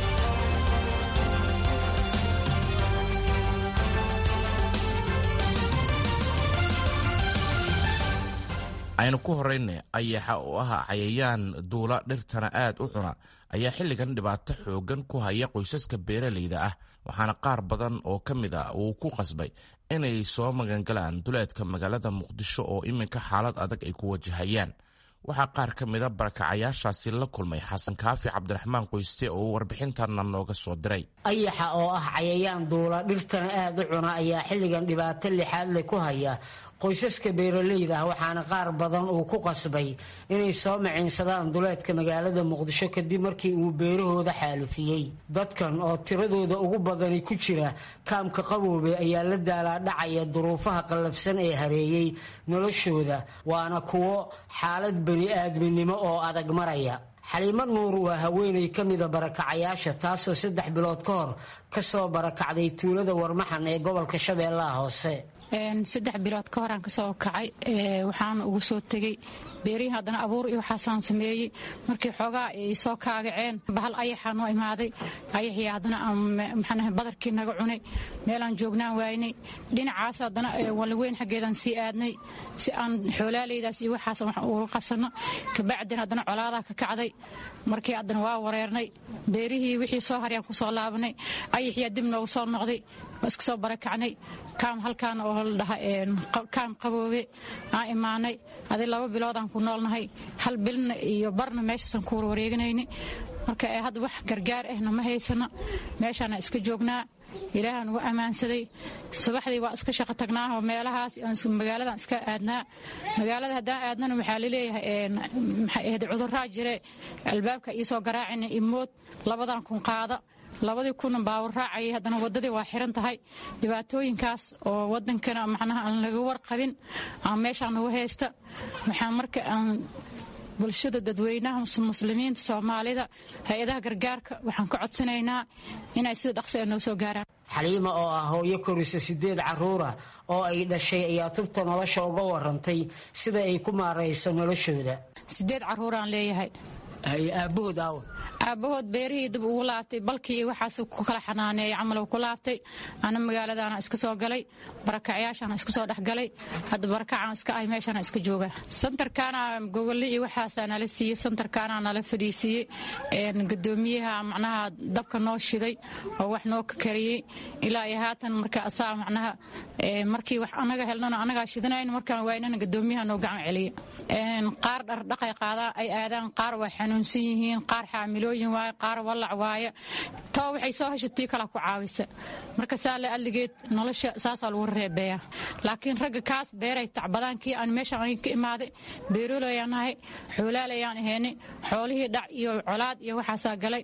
aynu ku horrayna ayaxa oo ah cayayaan duula dhirtana aad u cuna ayaa xilligan dhibaato xooggan ku haya qoysaska beeralayda ah waxaana qaar badan oo ka mid a uu ku qasbay inay soo magangalaan duleedka magaalada muqdisho oo iminka xaalad adag ay ku wajahayaan waxaa qaar ka mida barakacayaashaasi la kulmay xasan kaafi cabdiraxmaan qoyste oo warbixintanna nooga soo diray ayaxa oo ah cayayaan duula dhirtana aad u cuna ayaa xilligan dhibaato lixaad leh ku haya qoysaska beeralayda ah waxaana qaar badan uu ku qasbay inay soo maciinsadaan duleedka magaalada muqdisho kadib markii uu beerahooda xaalufiyey dadkan oo tiradooda ugu badani ku jira kaamka qaboobe ayaa la daalaadhacaya duruufaha qallafsan ee hareeyey noloshooda waana kuwo xaalad bani aadminimo oo adag maraya xaliimo nuur waa haweenay ka mida barakacayaasha taasoo saddex bilood ka hor ka soo barakacday tuulada warmaxan ee gobolka shabeellaha hoose saddex bilood ka horaan kasoo kacay waxaana ugu soo tegey beerihii haddana abuur iyo waxaasaan sameeyey markii xoogaa ay soo kaagaceen bahal ayaxaa noo imaaday ayaxii haddana maxaanaha badarkii naga cunay meelaan joognaan waynay dhinacaas haddana walaweyn xaggeedaan sii aadnay si aan xoolaaleydaas iyo waxaas wax uga qabsanno kabacdin haddana colaadaa ka kacday markii haddana waa wareernay beerihii wixii soo haryaan kusoo laabanay ayaxiyaa dib noogu soo noqday waa iska soo barakacnay kaam halkaan oo la dhaha kaam qaboobe aan imaanay adi laba biloodaan ku noolnahay hal bilna iyo barna meeshaasaan ku warwareeganayni marka hadda wax gargaar ahna ma haysano meeshaana iska joognaa ilaahaan ugu ammaansaday subaxdii waa iska shaqo tagnaaoo meelahaas magaaladan iska aadnaa magaalada haddaan aadnana waxaa laleeyahay maxay ahayd cuduraa jire albaabka iisoo garaacina imood labadan kun qaada labadii kuna baawar raacayay haddana waddadii waa xiran tahay dhibaatooyinkaas oo wadankana macnaha aan laga warqabin aan meeshaan nagu haysta waxaan marka aan bulshada dadweynaha muslimiinta soomaalida hay-adaha gargaarka waxaan ka codsanaynaa inay sida dhaqsi a noo soo gaaraan xaliima oo ah hooyo korisa sideed caruura oo ay dhashay ayaa tubta nolosha uga warantay sida ay ku maarayso noloshooda sideed caruuraan leeyahay aabahood aawa aabahood beerihii dib ugu laabtay balkii waxaas ku kala xanaaneeyay camal ku laabtay ana magaaladaana iska soo galay barakacyaashaana iska soo dhexgalay hadda barakacaan iska ahay meeshaana iska jooga santarkaana gogoli iyo waxaasaa nala siiyey santarkaana nala fadhiisiiyey gudoomiyaha macnaha dabka noo shiday oo wax noo kariyey ilaa iyo haatan marka asaa macnaha markii wax anaga helnana anagaa shidanayn markaan waynana gudoomiyaha noo gacan celiya qaar dhardhaqay qaadaan ay aadaan qaar waa xanuunsan yihiin qaar xaamilooyin waaye qaar wallac waaye taba waxay soo heshatii kala ku caawisa marka saa le adligeed nolosha saasaa lagu reebeeya laakiin ragga kaas beeray tacbadaan kii aan meesha an ka imaaday beerolayaan nahay xoolaalayaan ahayni xoolihii dhac iyo colaad iyo waxaasaa galay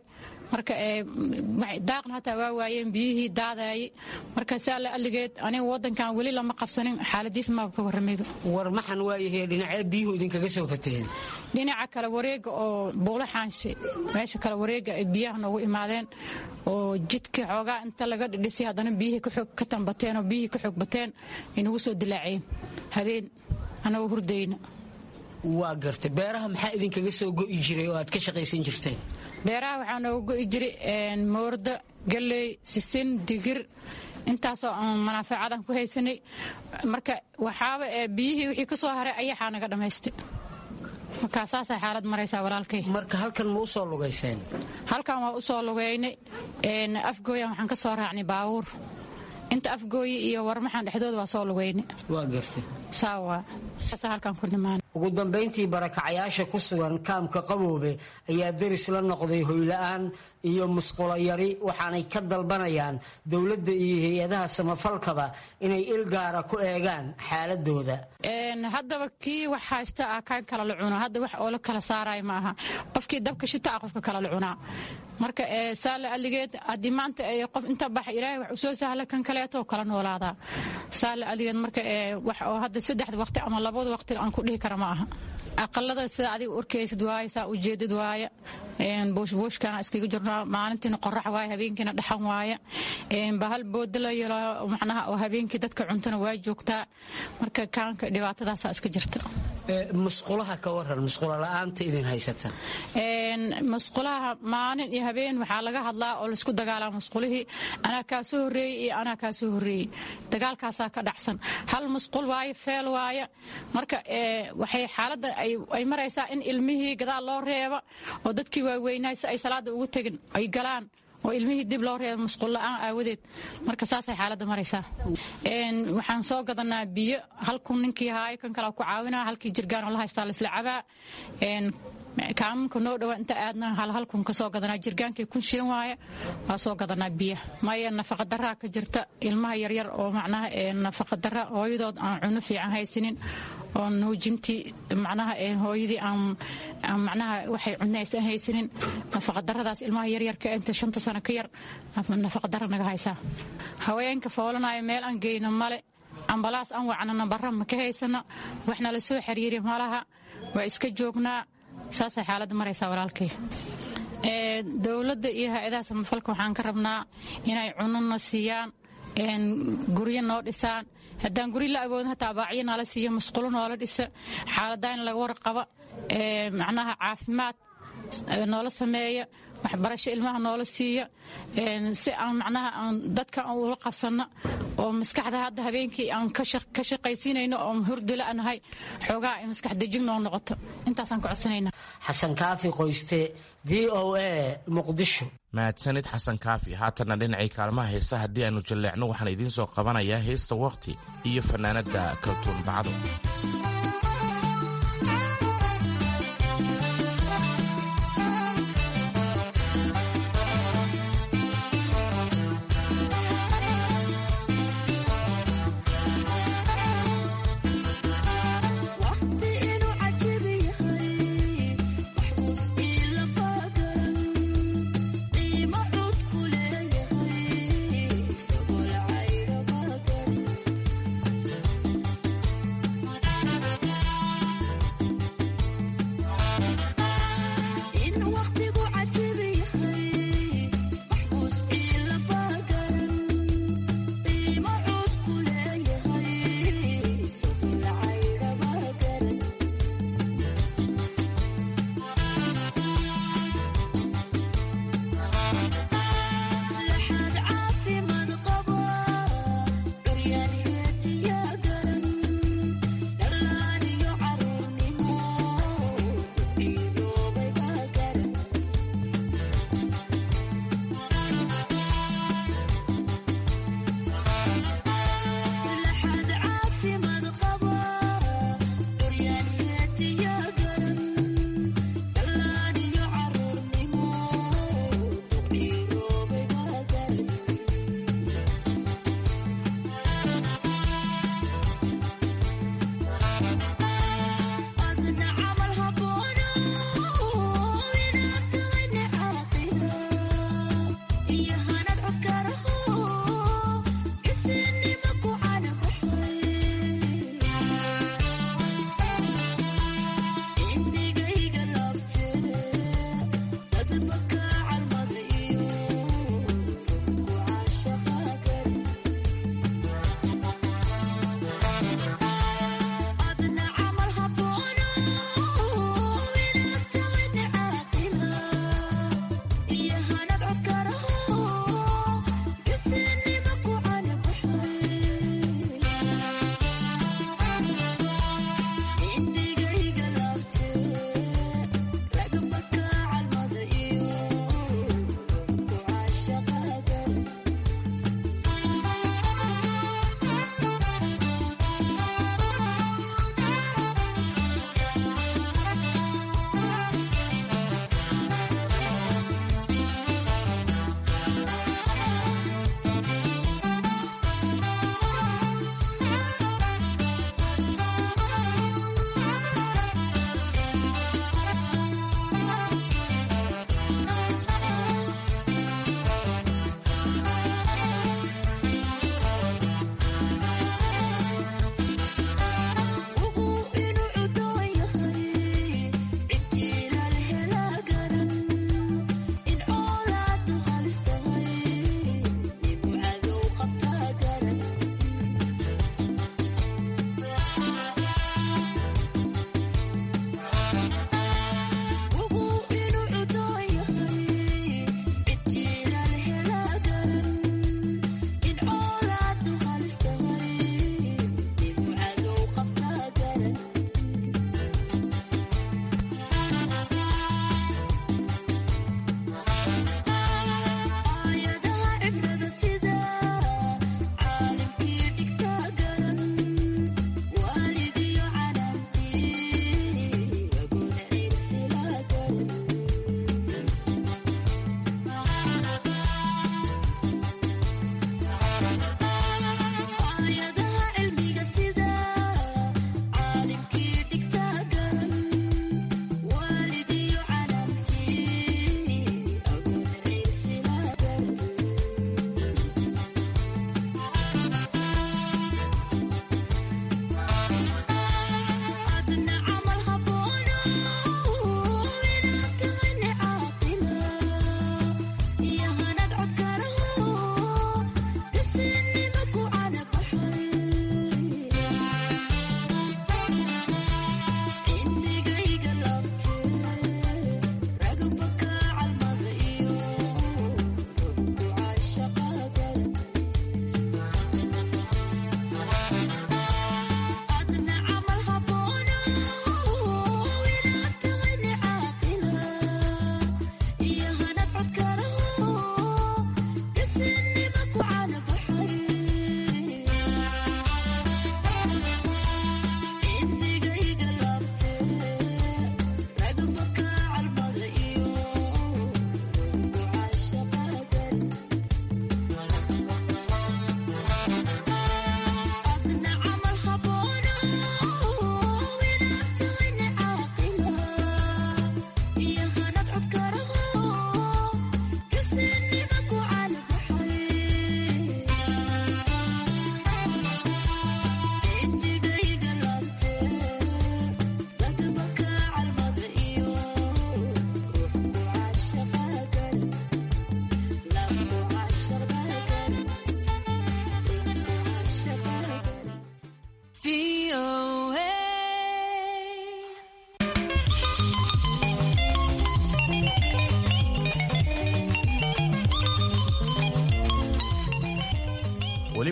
marka daaqna hataa waa waayeen biyihii daadayay marka saa la aligeed aniga wadankan weli lama qabsanin xaaladiis maaba ka waramayba war maxan waayahe dhinacee biyuhu idinkaga soo fataheen dhinaca kale wareega oo buulo xaanshe meesha kale wareega ay biyaha noogu imaadeen oo jidka xoogaa inta laga dhidhisay haddana biyihii ka tambateen oo biyihii ka xoog bateen ay nagu soo dilaaceen habeen anagoo hurdayna waa gartay beeraha maxaa idinkaga soo go'i jiray oo aad ka shaqaysan jirteen beeraha waxaa nooga go'i jiray moordo galley sisin digir intaasoo aan manaafacadan ku haysanay marka waxaaba biyihii wixii ka soo haray ayaxaa naga dhammaystay markaa saasay xaalad maraysaa walaalkay marka halkan ma u soo lugayseen halkan waa u soo lugaynay afgooyan waxaan ka soo raacnay baabuur inta afgooyi iyo warmaxan dhexdooda waa soo lugaynay waa gartay saawa saasa halkan ku dhimaan ugu dambayntii barakacayaasha ku sugan kaamka qaboobe ayaa deris la noqday hoyla'aan iyo musqulo yari waxaanay ka dalbanayaan dowladda iyo hay-adaha samafalkaba inay il gaara ku eegaan xaaladooda haddaba kii wax haysta ah kaan kala la cunaa hadda wax oo la kala saaraya ma aha qofkii dabka shita ah qofka kala la cunaa marka saala aligeed haddii maanta qof inta baxa ilaahay wax usoo sahla kan kaleeto kala noolaadaa saala aligeed marka wax oo hadda saddexda waqti ama labada waqti aan ku dhihi kara ma aha aqalada sida adiga urkaysid waaye saa ujeedid waaye buushbuushkana iskaga jirnaa maalintiina qorax waaye habeenkiina dhaxan waaye bahal booda la yelo macnaha oo habeenkii dadka cuntana waa joogtaa marka kaanka dhibaatadaasaa iska jirta musqulaha ka waran musqula la'aanta idin haysata musqulaha maalin iyo habeen waxaa laga hadlaa oo laisku dagaalaa musqulihii anaa kaa soo horreeyey iyo anaa kaa soo horreeyey dagaalkaasaa ka dhacsan hal musqul waaye feel waaye marka waxay xaaladda ay maraysaa in ilmihii gadaal loo reeba oo dadkii waaweynaay si ay salaada ugu tegin ay galaan oo ilmihii dib loo reeba musqul la'aan aawadeed marka saasay xaaladda maraysaa waxaan soo gadanaa biyo halkun ninkii haayo kan kale ku caawinaa halkii jirgaan oo la haystaa laisla cabaa kaamunka noo dhawaa inta aadna halhalkun ka soo gadanaa jirgaankii kun shilin waaye waa soo gadanaa biya maya nafaqadaraa ka jirta ilmaha yaryar oo macnaha nafaqadara hooyadood aan cuno fiican haysanin oo nuujintii macnaha hooyadii aan macnaha waxay cunaysan haysanin nafaqadaradaas ilmaha yaryarka inta shanta sano ka yar nafaqadara naga haysaa haweenka foolanaya meel aan geyno male ambalaas aan wacno nambara ma ka haysano waxna la soo xiriiri malaha waa iska joognaa saasay xaaladda maraysaa walaalkay dowladda iyo hay-adaha samafalka waxaan ka rabnaa inay cunona siiyaan guryo noo dhisaan haddaan guryo la awoodin hataa baacyo nala siiyo musqulo noola dhisa xaaladaha in laga warqaba macnaha caafimaad noola sameeya waxbarasho ilmaha noola siiya si aan macnaha aan dadka aan ula qabsanno oo maskaxda hadda habeenkii aan ka shaqaysiinayno oo hurdila anahay xoogaa ay maskax dejin noo noqoto intaasaan ku codsanayna xasan kaafi qoyste v o a muqdisho mahadsanid xasan kaafi haatanna dhinacii kaalmaha heesa haddii aanu jalleecno waxaan idiin soo qabanayaa heesta wakhti iyo fannaanadda kaltuun bacdo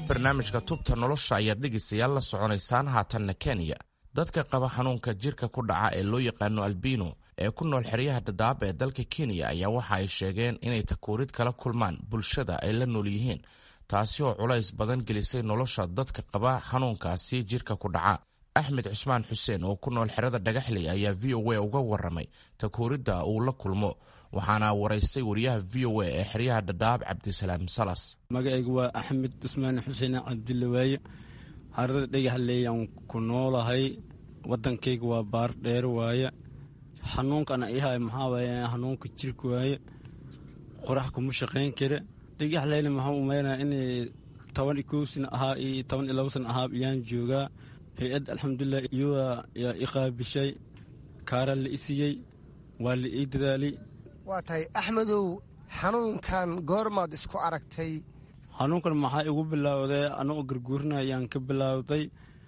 barnaamijka tubta nolosha ayaad dhegaystayaal la soconaysaan haatanna kenya dadka qaba xanuunka jirka ku dhaca ee loo yaqaano albino ee ku nool xeryaha dhadhaab ee dalka kenya ayaa waxa ay sheegeen inay takuurid kala kulmaan bulshada ay la nool yihiin taasi oo culays badan gelisay nolosha dadka qaba xanuunkaasi jirka ku dhaca axmed cusmaan xuseen oo ku nool xerada dhagaxley ayaa v o a uga waramay takuuridda uu la kulmo waxaana waraystay wariyaha v o a ee xeryaha dhadhaab cabdisalaam salas magacaygu waa axmed cusmaan xuseen cabdille waaye xerada dhagaxleyaan ku noolahay wadankayga waa baar dheer waaye xanuunkana ihay maxaa waaye xanuunka jirka waaye qorax kuma shaqayn kara dhagaxleyna maxaa umaynaa inay toban iyo kow sana ahaa iyo toban iyo labo sana ahaa iyaan joogaa hay-add alxamdulilah iyuaa yaa i qaabishay kaara la i siiyey waa la ii dadaalay waa tahay axmedow xanuunkan goormaad isku aragtay xanuunkan maxaa igu bilowday anagoo garguurina ayaan ka bilowday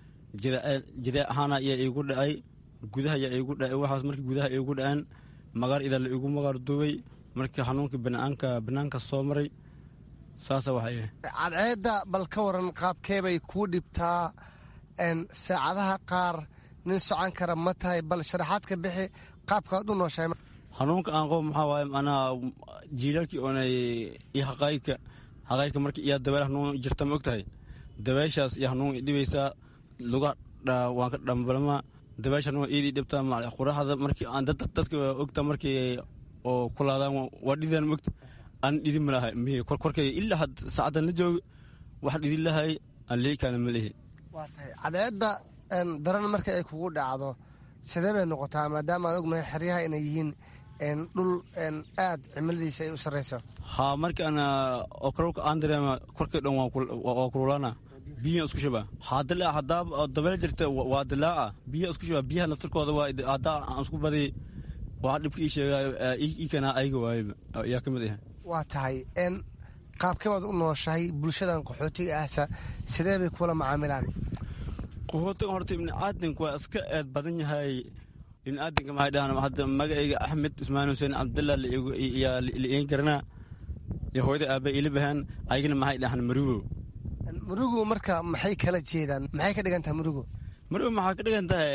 jidee ahaana ayaa iigu dhacay gudaha ayaa iigu dhacay waxaas markii gudaha iigu dhaceen magaar idaa la iigu magaar duubay markii xanuunkii banaanka banaanka soo maray saasa waxay cadceedda bal ka waran qaabkeebay kuu dhibtaa saacadaha qaar nin socon kara ma tahay bal sharaxaad ka bixi qaabkaad u nooshahay xanuunka aan qabo maxaa waaye macnaha jiilaalkii oonay iyo haqaayka haqaayka markii iyaa dabeel hanuun jirta ma og tahay dabeeshaas iyo hanuun dhibaysaa luga waan ka dhambalmaa dabeesha hanuun iidii dhibtaa quraxda markii aan dadka ogta markii oo ku laadaan waa dhidaan ma ogta aan dhidin ma lahay mihi korkay ilaa saacadan la joogo wax dhidin lahay aan leekaana ma lihi waa tahay cadceedda daran marka ay kugu dhacdo sidee bay noqotaa maadaama aad ognahay xeryaha inay yihiin dhul aad cimiladiisa ay u sarrayso haa markaana oo kalowka aan dareema korkay dhan waa kululaana biyaha isku shaba hadilaa haddaa dabeel jirta waa dilaaca biyaha isku shaba biyaha naftirkooda waa haddaa aan isku badi waa dhibka ii sheegaa ii kanaa ayga waayba yaa ka mid ah waa tahay qaabkebaad u nooshahay bulshadan qaxootiga ahsa sidee bay kula macaamilaan qaxootiga horta ibni aadanka waa iska eed badan yahay ibni aadanka maxay dhahaan hadda magacayga axmed cusmaan xuseen cabdillah yaa la iin garanaa iyo hooyada aabba ila bahaan ayagana maxay dhahaan marugo murugu marka maxay kala jeedaan maxay ka dhigan tahay murugu marugo maxaa ka dhigan tahay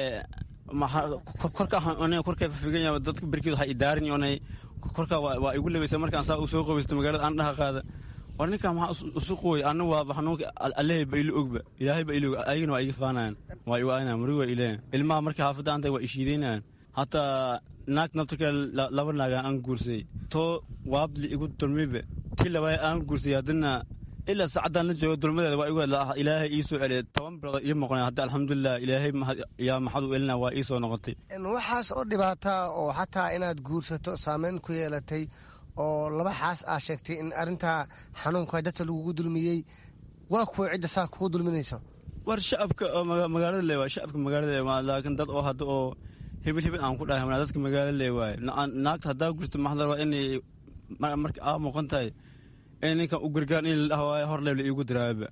korka korka fafigan yahay dadka berkeed waxay idaarin onay korka waa igu labaysa markaan saa u soo qabaysta magaalada aan dhaha qaada war ninkan maxaa isu qooy anna waaba xanuunka allehay ba ilo ogba ilaahay ba ilo og ayagana waa iga faanayan waa igu aynaan marugo waa ileeyan ilmaha markii xaafadda aan tahay waa ishiidaynayan hataa naag naftarka laba naaga aan guursay too waabli igu dulmiba tii labaaya aan guursay haddana ilaa saacadaan la joogo dulmadeeda waa igu ilaahay ii soo celiyay toban bilood ii moqonay hadda alxamdulilah ilaahay yaa maxad u elina waa ii soo noqotay waxaas oo dhibaataa oo xataa inaad guursato saameyn ku yeelatay oo laba xaas aa sheegtay in arrintaa xanuunka dadka lagugu dulmiyey waa kuwa cidda saa kugu dulminayso war shacabka oo magaalada le waay shacabka magaalada le waa laakiin dad oo hadda oo hebel hebel aan ku dhahay dadka magaalada le waay naagta haddaa gurta maxdar waa inay marka aa muuqan tahay in ninkan u gargaan in la dhaha hor leeb la iigu diraaba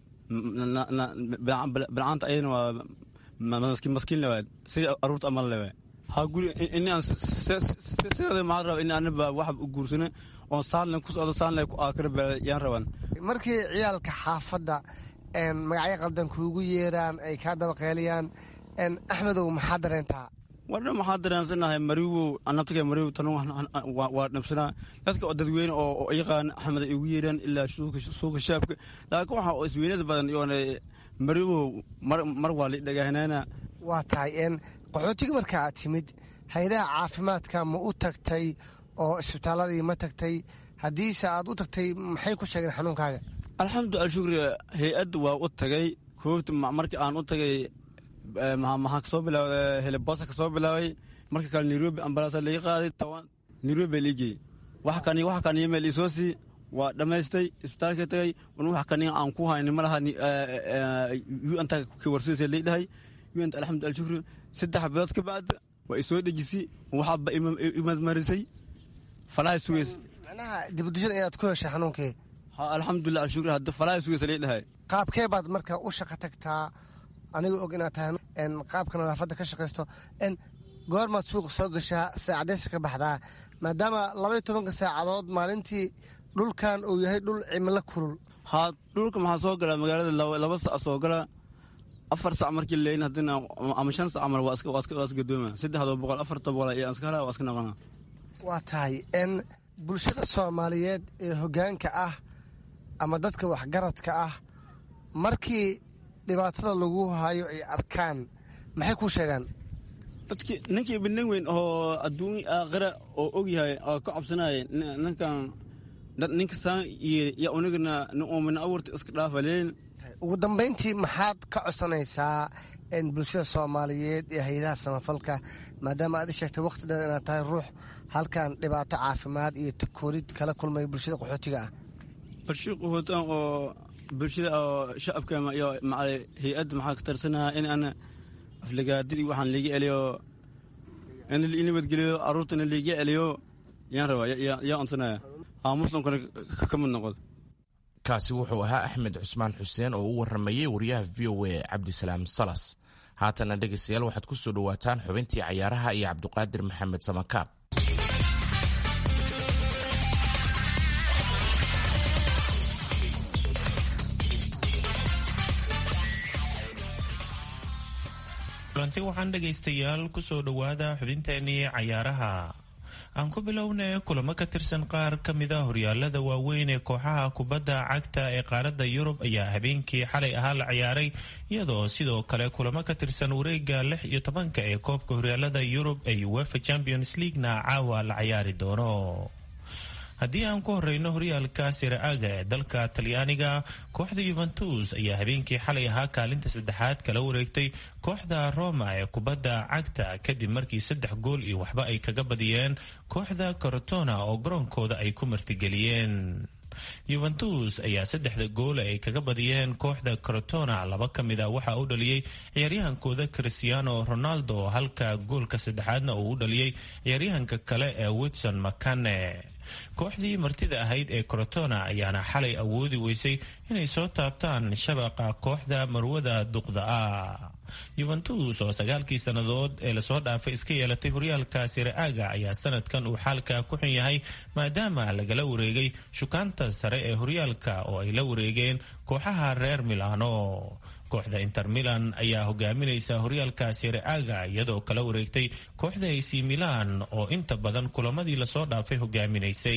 bilcaanta ayadana waa maskiin le waay sidii aruurta amal le waay ha guri inaan sideeda maxaa raba in anaba waxba u guursano oon saanle ku socdo saanle ku aakara yaan rabaan markii ciyaalka xaafadda magacyo qaldan kuugu yeeraan ay kaa dabaqeeliyaan axmedow maxaa dareentaa wadha maxaa dareensanahay mariwo naftiga mariwo tan waa dhabsanaa dadka oo dadweyne oo yaqaan axmed ay ugu yeeraan ilaa suuka shaabka laakiin waxa isweynada badan yoona mariwo mar waa la dhagaahnaana waa tahay qaxootiga marka aad timid hay-adaha caafimaadka ma u tagtay oo isbitaaladii ma tagtay haddiise aad u tagtay maxay ku sheegeen xanuunkaaga alxamdulilah shukri hay-adda waa u tagay koobta markii aan u tagay maxaa kasoo bilaawday helebosa kasoo bilaabay marka kale nairobi ambalaasa laga qaaday nairobi baa liigey wax kan wax kan meel isoo sii waa dhammaystay isbitaalka tagay wax kan aan ku hayni ma laha anta ka warsidaysa lay dhahay anta alxamdulilah shukri saddex bilood ka bacda waa isoo dhejisay waxaba imadmarisay falaha sugeys macnaha dibudujada inaad ku heshay xanuunkii alxamdulilah shukri hadda falaha sugeysa lay dhahay qaabkee baad marka u shaqo tagtaa aniga og inaad tahay qaabka nadaafadda ka shaqaysto goormaad suuqa soo gashaa saacadeysa ka baxdaa maadaama labaiyo tobanka saacadood maalintii dhulkan uu yahay dhul cimilo kulul haa dhulka maxaa soo galaa magaalada laba sac soo galaa afar sac markii leyn haddina ama shan sac camal waa iska gadooma saddexdoo boqol afarta boqol iyo iska helaa waa iska noqonaa waa tahay n bulshada soomaaliyeed ee hoggaanka ah ama dadka waxgaradka ah markii dhibaatada lagu hayo ay arkaan maxay kuu sheegaan dadki ninkii binin weyn oo adduun aakhira oo og yahay oo ka cabsanaya ninkan ninka saan iyo unigana nin uumina abuurta iska dhaafaleen ugu dambayntii maxaad ka codsanaysaa bulshada soomaaliyeed ee hay-adaha samafalka maadaama aad i sheegtay wakhti dhan inaad tahay ruux halkan dhibaato caafimaad iyo takoorid kala kulmay bulshada qaxootiga ah bulshada qaxootigan oo bulshada oo shacabka iyo hay-adda maxaa ka tarsanaha in ana aflagaadadii waxaan liiga celiyo in nabadgeliyo carruurtana liiga celiyo yaan rabaa yaa onsanaya aa muslimkana ka mid noqod kaasi wuxuu ahaa axmed cusmaan xuseen oo u waramayey wariyaha v o a cabdisalaam salas haatana dhegaystayaal waxaad ku soo dhowaataan xubintii cayaaraha iyo cabdiqaadir maxamed samakaab kulanti waxaan dhegaystayaal kusoo dhowaada xubinteenii cayaaraha aan ku bilownay kulamo ka tirsan qaar ka mida horyaalada waaweyn ee kooxaha kubadda cagta ee qaaradda yurub ayaa habeenkii xalay ahaa la ciyaaray iyadoo sidoo kale kulamo ka tirsan wareega lix iyo tobanka ee koobka horyaalada yurub ee uefa champions leaguena caawa la ciyaari doono haddii aan ku horeyno horyaalka siraaga ee dalka talyaaniga kooxda yuventus ayaa habeenkii xalay ahaa kaalinta saddexaad kala wareegtay kooxda roma ee kubadda cagta kadib markii saddex gool iyo waxba ay kaga badiyeen kooxda corotona oo garoonkooda ay ku martigeliyeen yuventus ayaa saddexda gool ay kaga badiyeen kooxda corotona laba ka mid a waxaa u dhaliyey ciyaaryahankooda cristiano ronaldo halka goolka saddexaadna uu u dhaliyey ciyaaryahanka kale ee wilson macane kooxdii martida ahayd ee corotona ayaana xalay awoodi weysay inay soo taabtaan shabaqa kooxda marwada duqda ah yuventus oo sagaalkii sannadood ee lasoo dhaafay iska yeelatay horyaalka siraaga ayaa sanadkan uu xaalka ku xun yahay maadaama lagala wareegay shukaanta sare ee horyaalka oo ay la wareegeen kooxaha reer milano kooxda inter milan ayaa hogaaminaysa horyaalka siraaga iyadoo kala wareegtay kooxda ac milan oo inta badan kulamadii lasoo dhaafay hogaaminaysay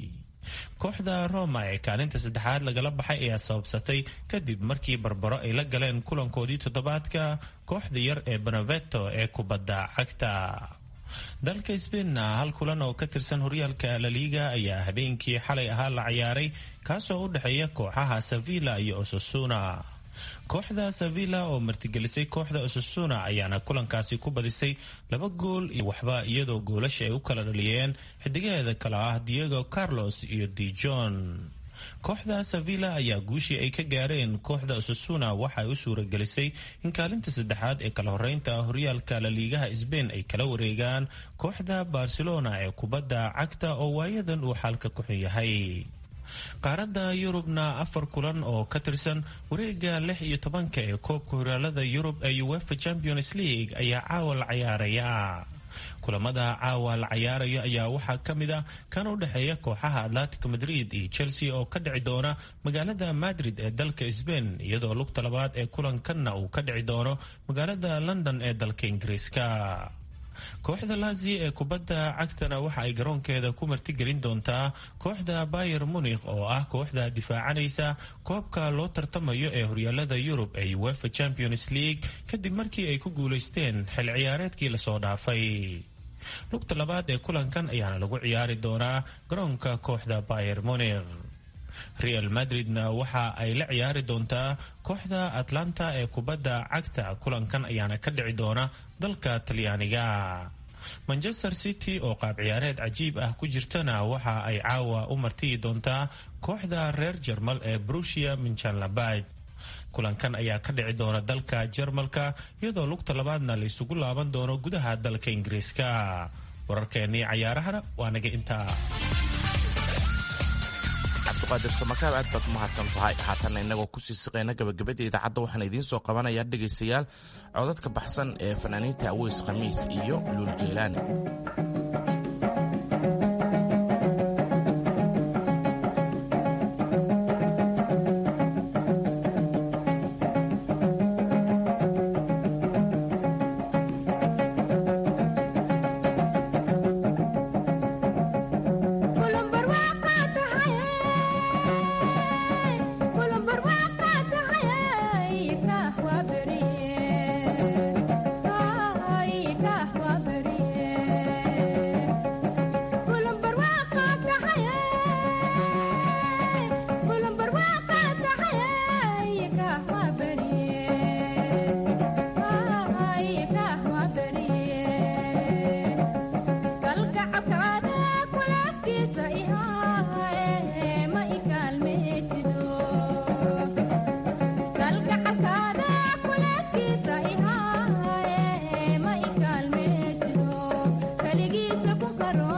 kooxda roma ee kaalinta saddexaad lagala baxay ayaa sababsatay kadib markii barbaro ay la galeen kulankoodii toddobaadka kooxda yar ee beneveto ee kubadda cagta dalka sbainna hal kulan oo ka tirsan horyaalka laliga ayaa habeenkii xalay ahaa la ciyaaray kaasoo u dhexeeya kooxaha sevilla iyo osasuna kooxda sevilla oo martigelisay kooxda osasuna ayaana kulankaasi ku badisay laba gool iyo waxba iyadoo goolasha ay u kala dhaliyeen xidigaheeda kale ah diego carlos iyo dijon kooxda sevilla ayaa guushii ay ka gaareen kooxda osasuna waxa ay u suuragelisay in kaalinta saddexaad ee kala horeynta horyaalka laliigaha sbain ay kala wareegaan kooxda barcelona ee kubadda cagta oo waayadan uu xaalka ku xun yahay qaaradda yurubna afar kulan oo ka tirsan wareega lix iyo tobanka ee koobka horyaalada yurub ee uefa champions league ayaa caawa la cayaaraya kulamada caawa la cayaarayo ayaa waxaa ka mid ah kan u dhexeeya kooxaha atlantic madrid iyo chelsea oo ka dhici doona magaalada madrid ee dalka sbain iyadoo lugta labaad ee kulankanna uu ka dhici doono magaalada london ee dalka ingiriiska kooxda lazio ee kubadda cagtana waxa ay garoonkeeda ku martigelin doontaa kooxda bayer munikh oo ah kooxda difaacanaysa koobka loo tartamayo ee horyaalada yurub ee uefa champions league kadib markii ay ku guulaysteen xil ciyaareedkii lasoo dhaafay lugta labaad ee kulankan ayaana lagu ciyaari doonaa garoonka kooxda bayer munikh real madridna waxa ay la ciyaari doontaa kooxda atlanta ee kubadda cagta kulankan ayaana ka dhici doona dalka talyaaniga manchester city oo qaab ciyaareed cajiib ah ku jirtana waxa ay caawa u martiyi doontaa kooxda reer jarmal ee brusia minchanlabaj kulankan ayaa ka dhici doona dalka jarmalka iyadoo lugta labaadna la isugu laaban doono gudaha dalka ingiriiska wararkeennii cayaarahana waa naga intaa cabdiqaadir samakaab aad baad umahadsan tahay haatanna innagoo kusii siqayna gabagabada idaacadda waxaan idiin soo qabanayaa dhegaystayaal codadka baxsan ee fanaaniinta aweys khamiis iyo luul jeylaani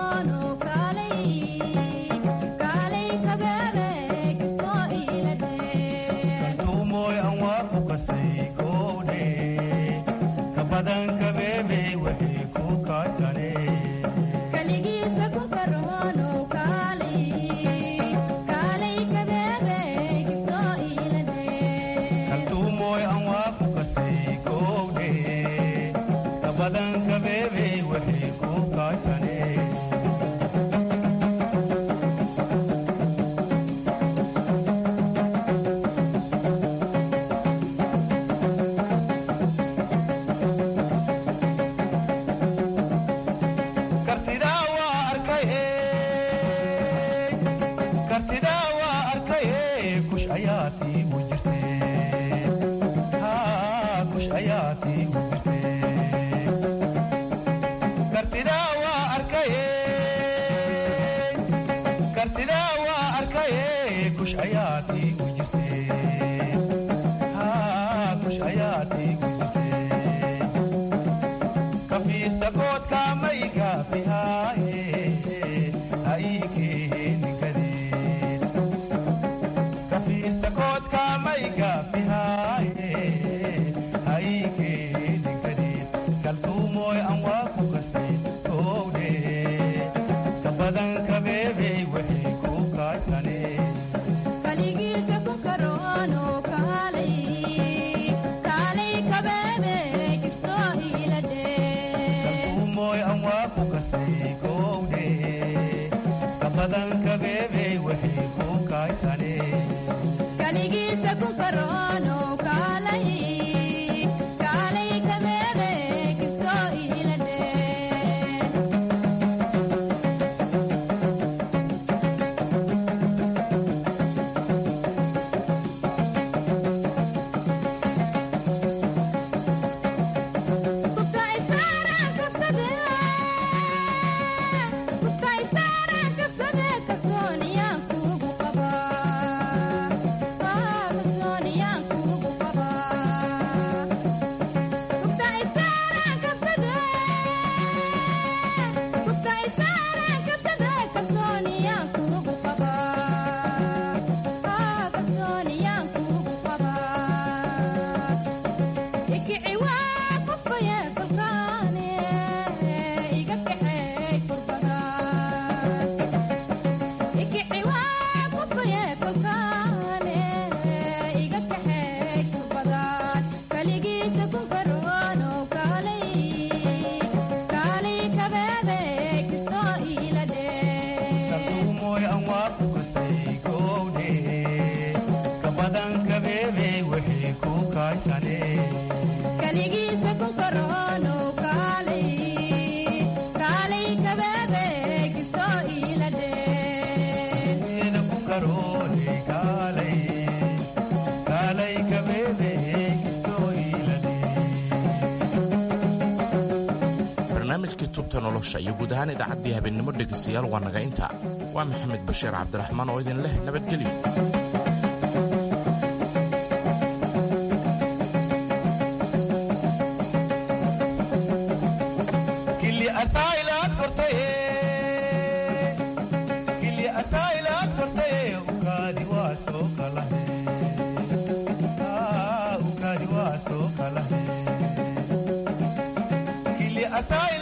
barnaamijkii tubta nolosha iyo guud ahaan idaacaddii habeennimo dhegaystayaal waa naga inta waa maxamed bashiir cabdiraxmaan oo idin leh nabadgelyo asay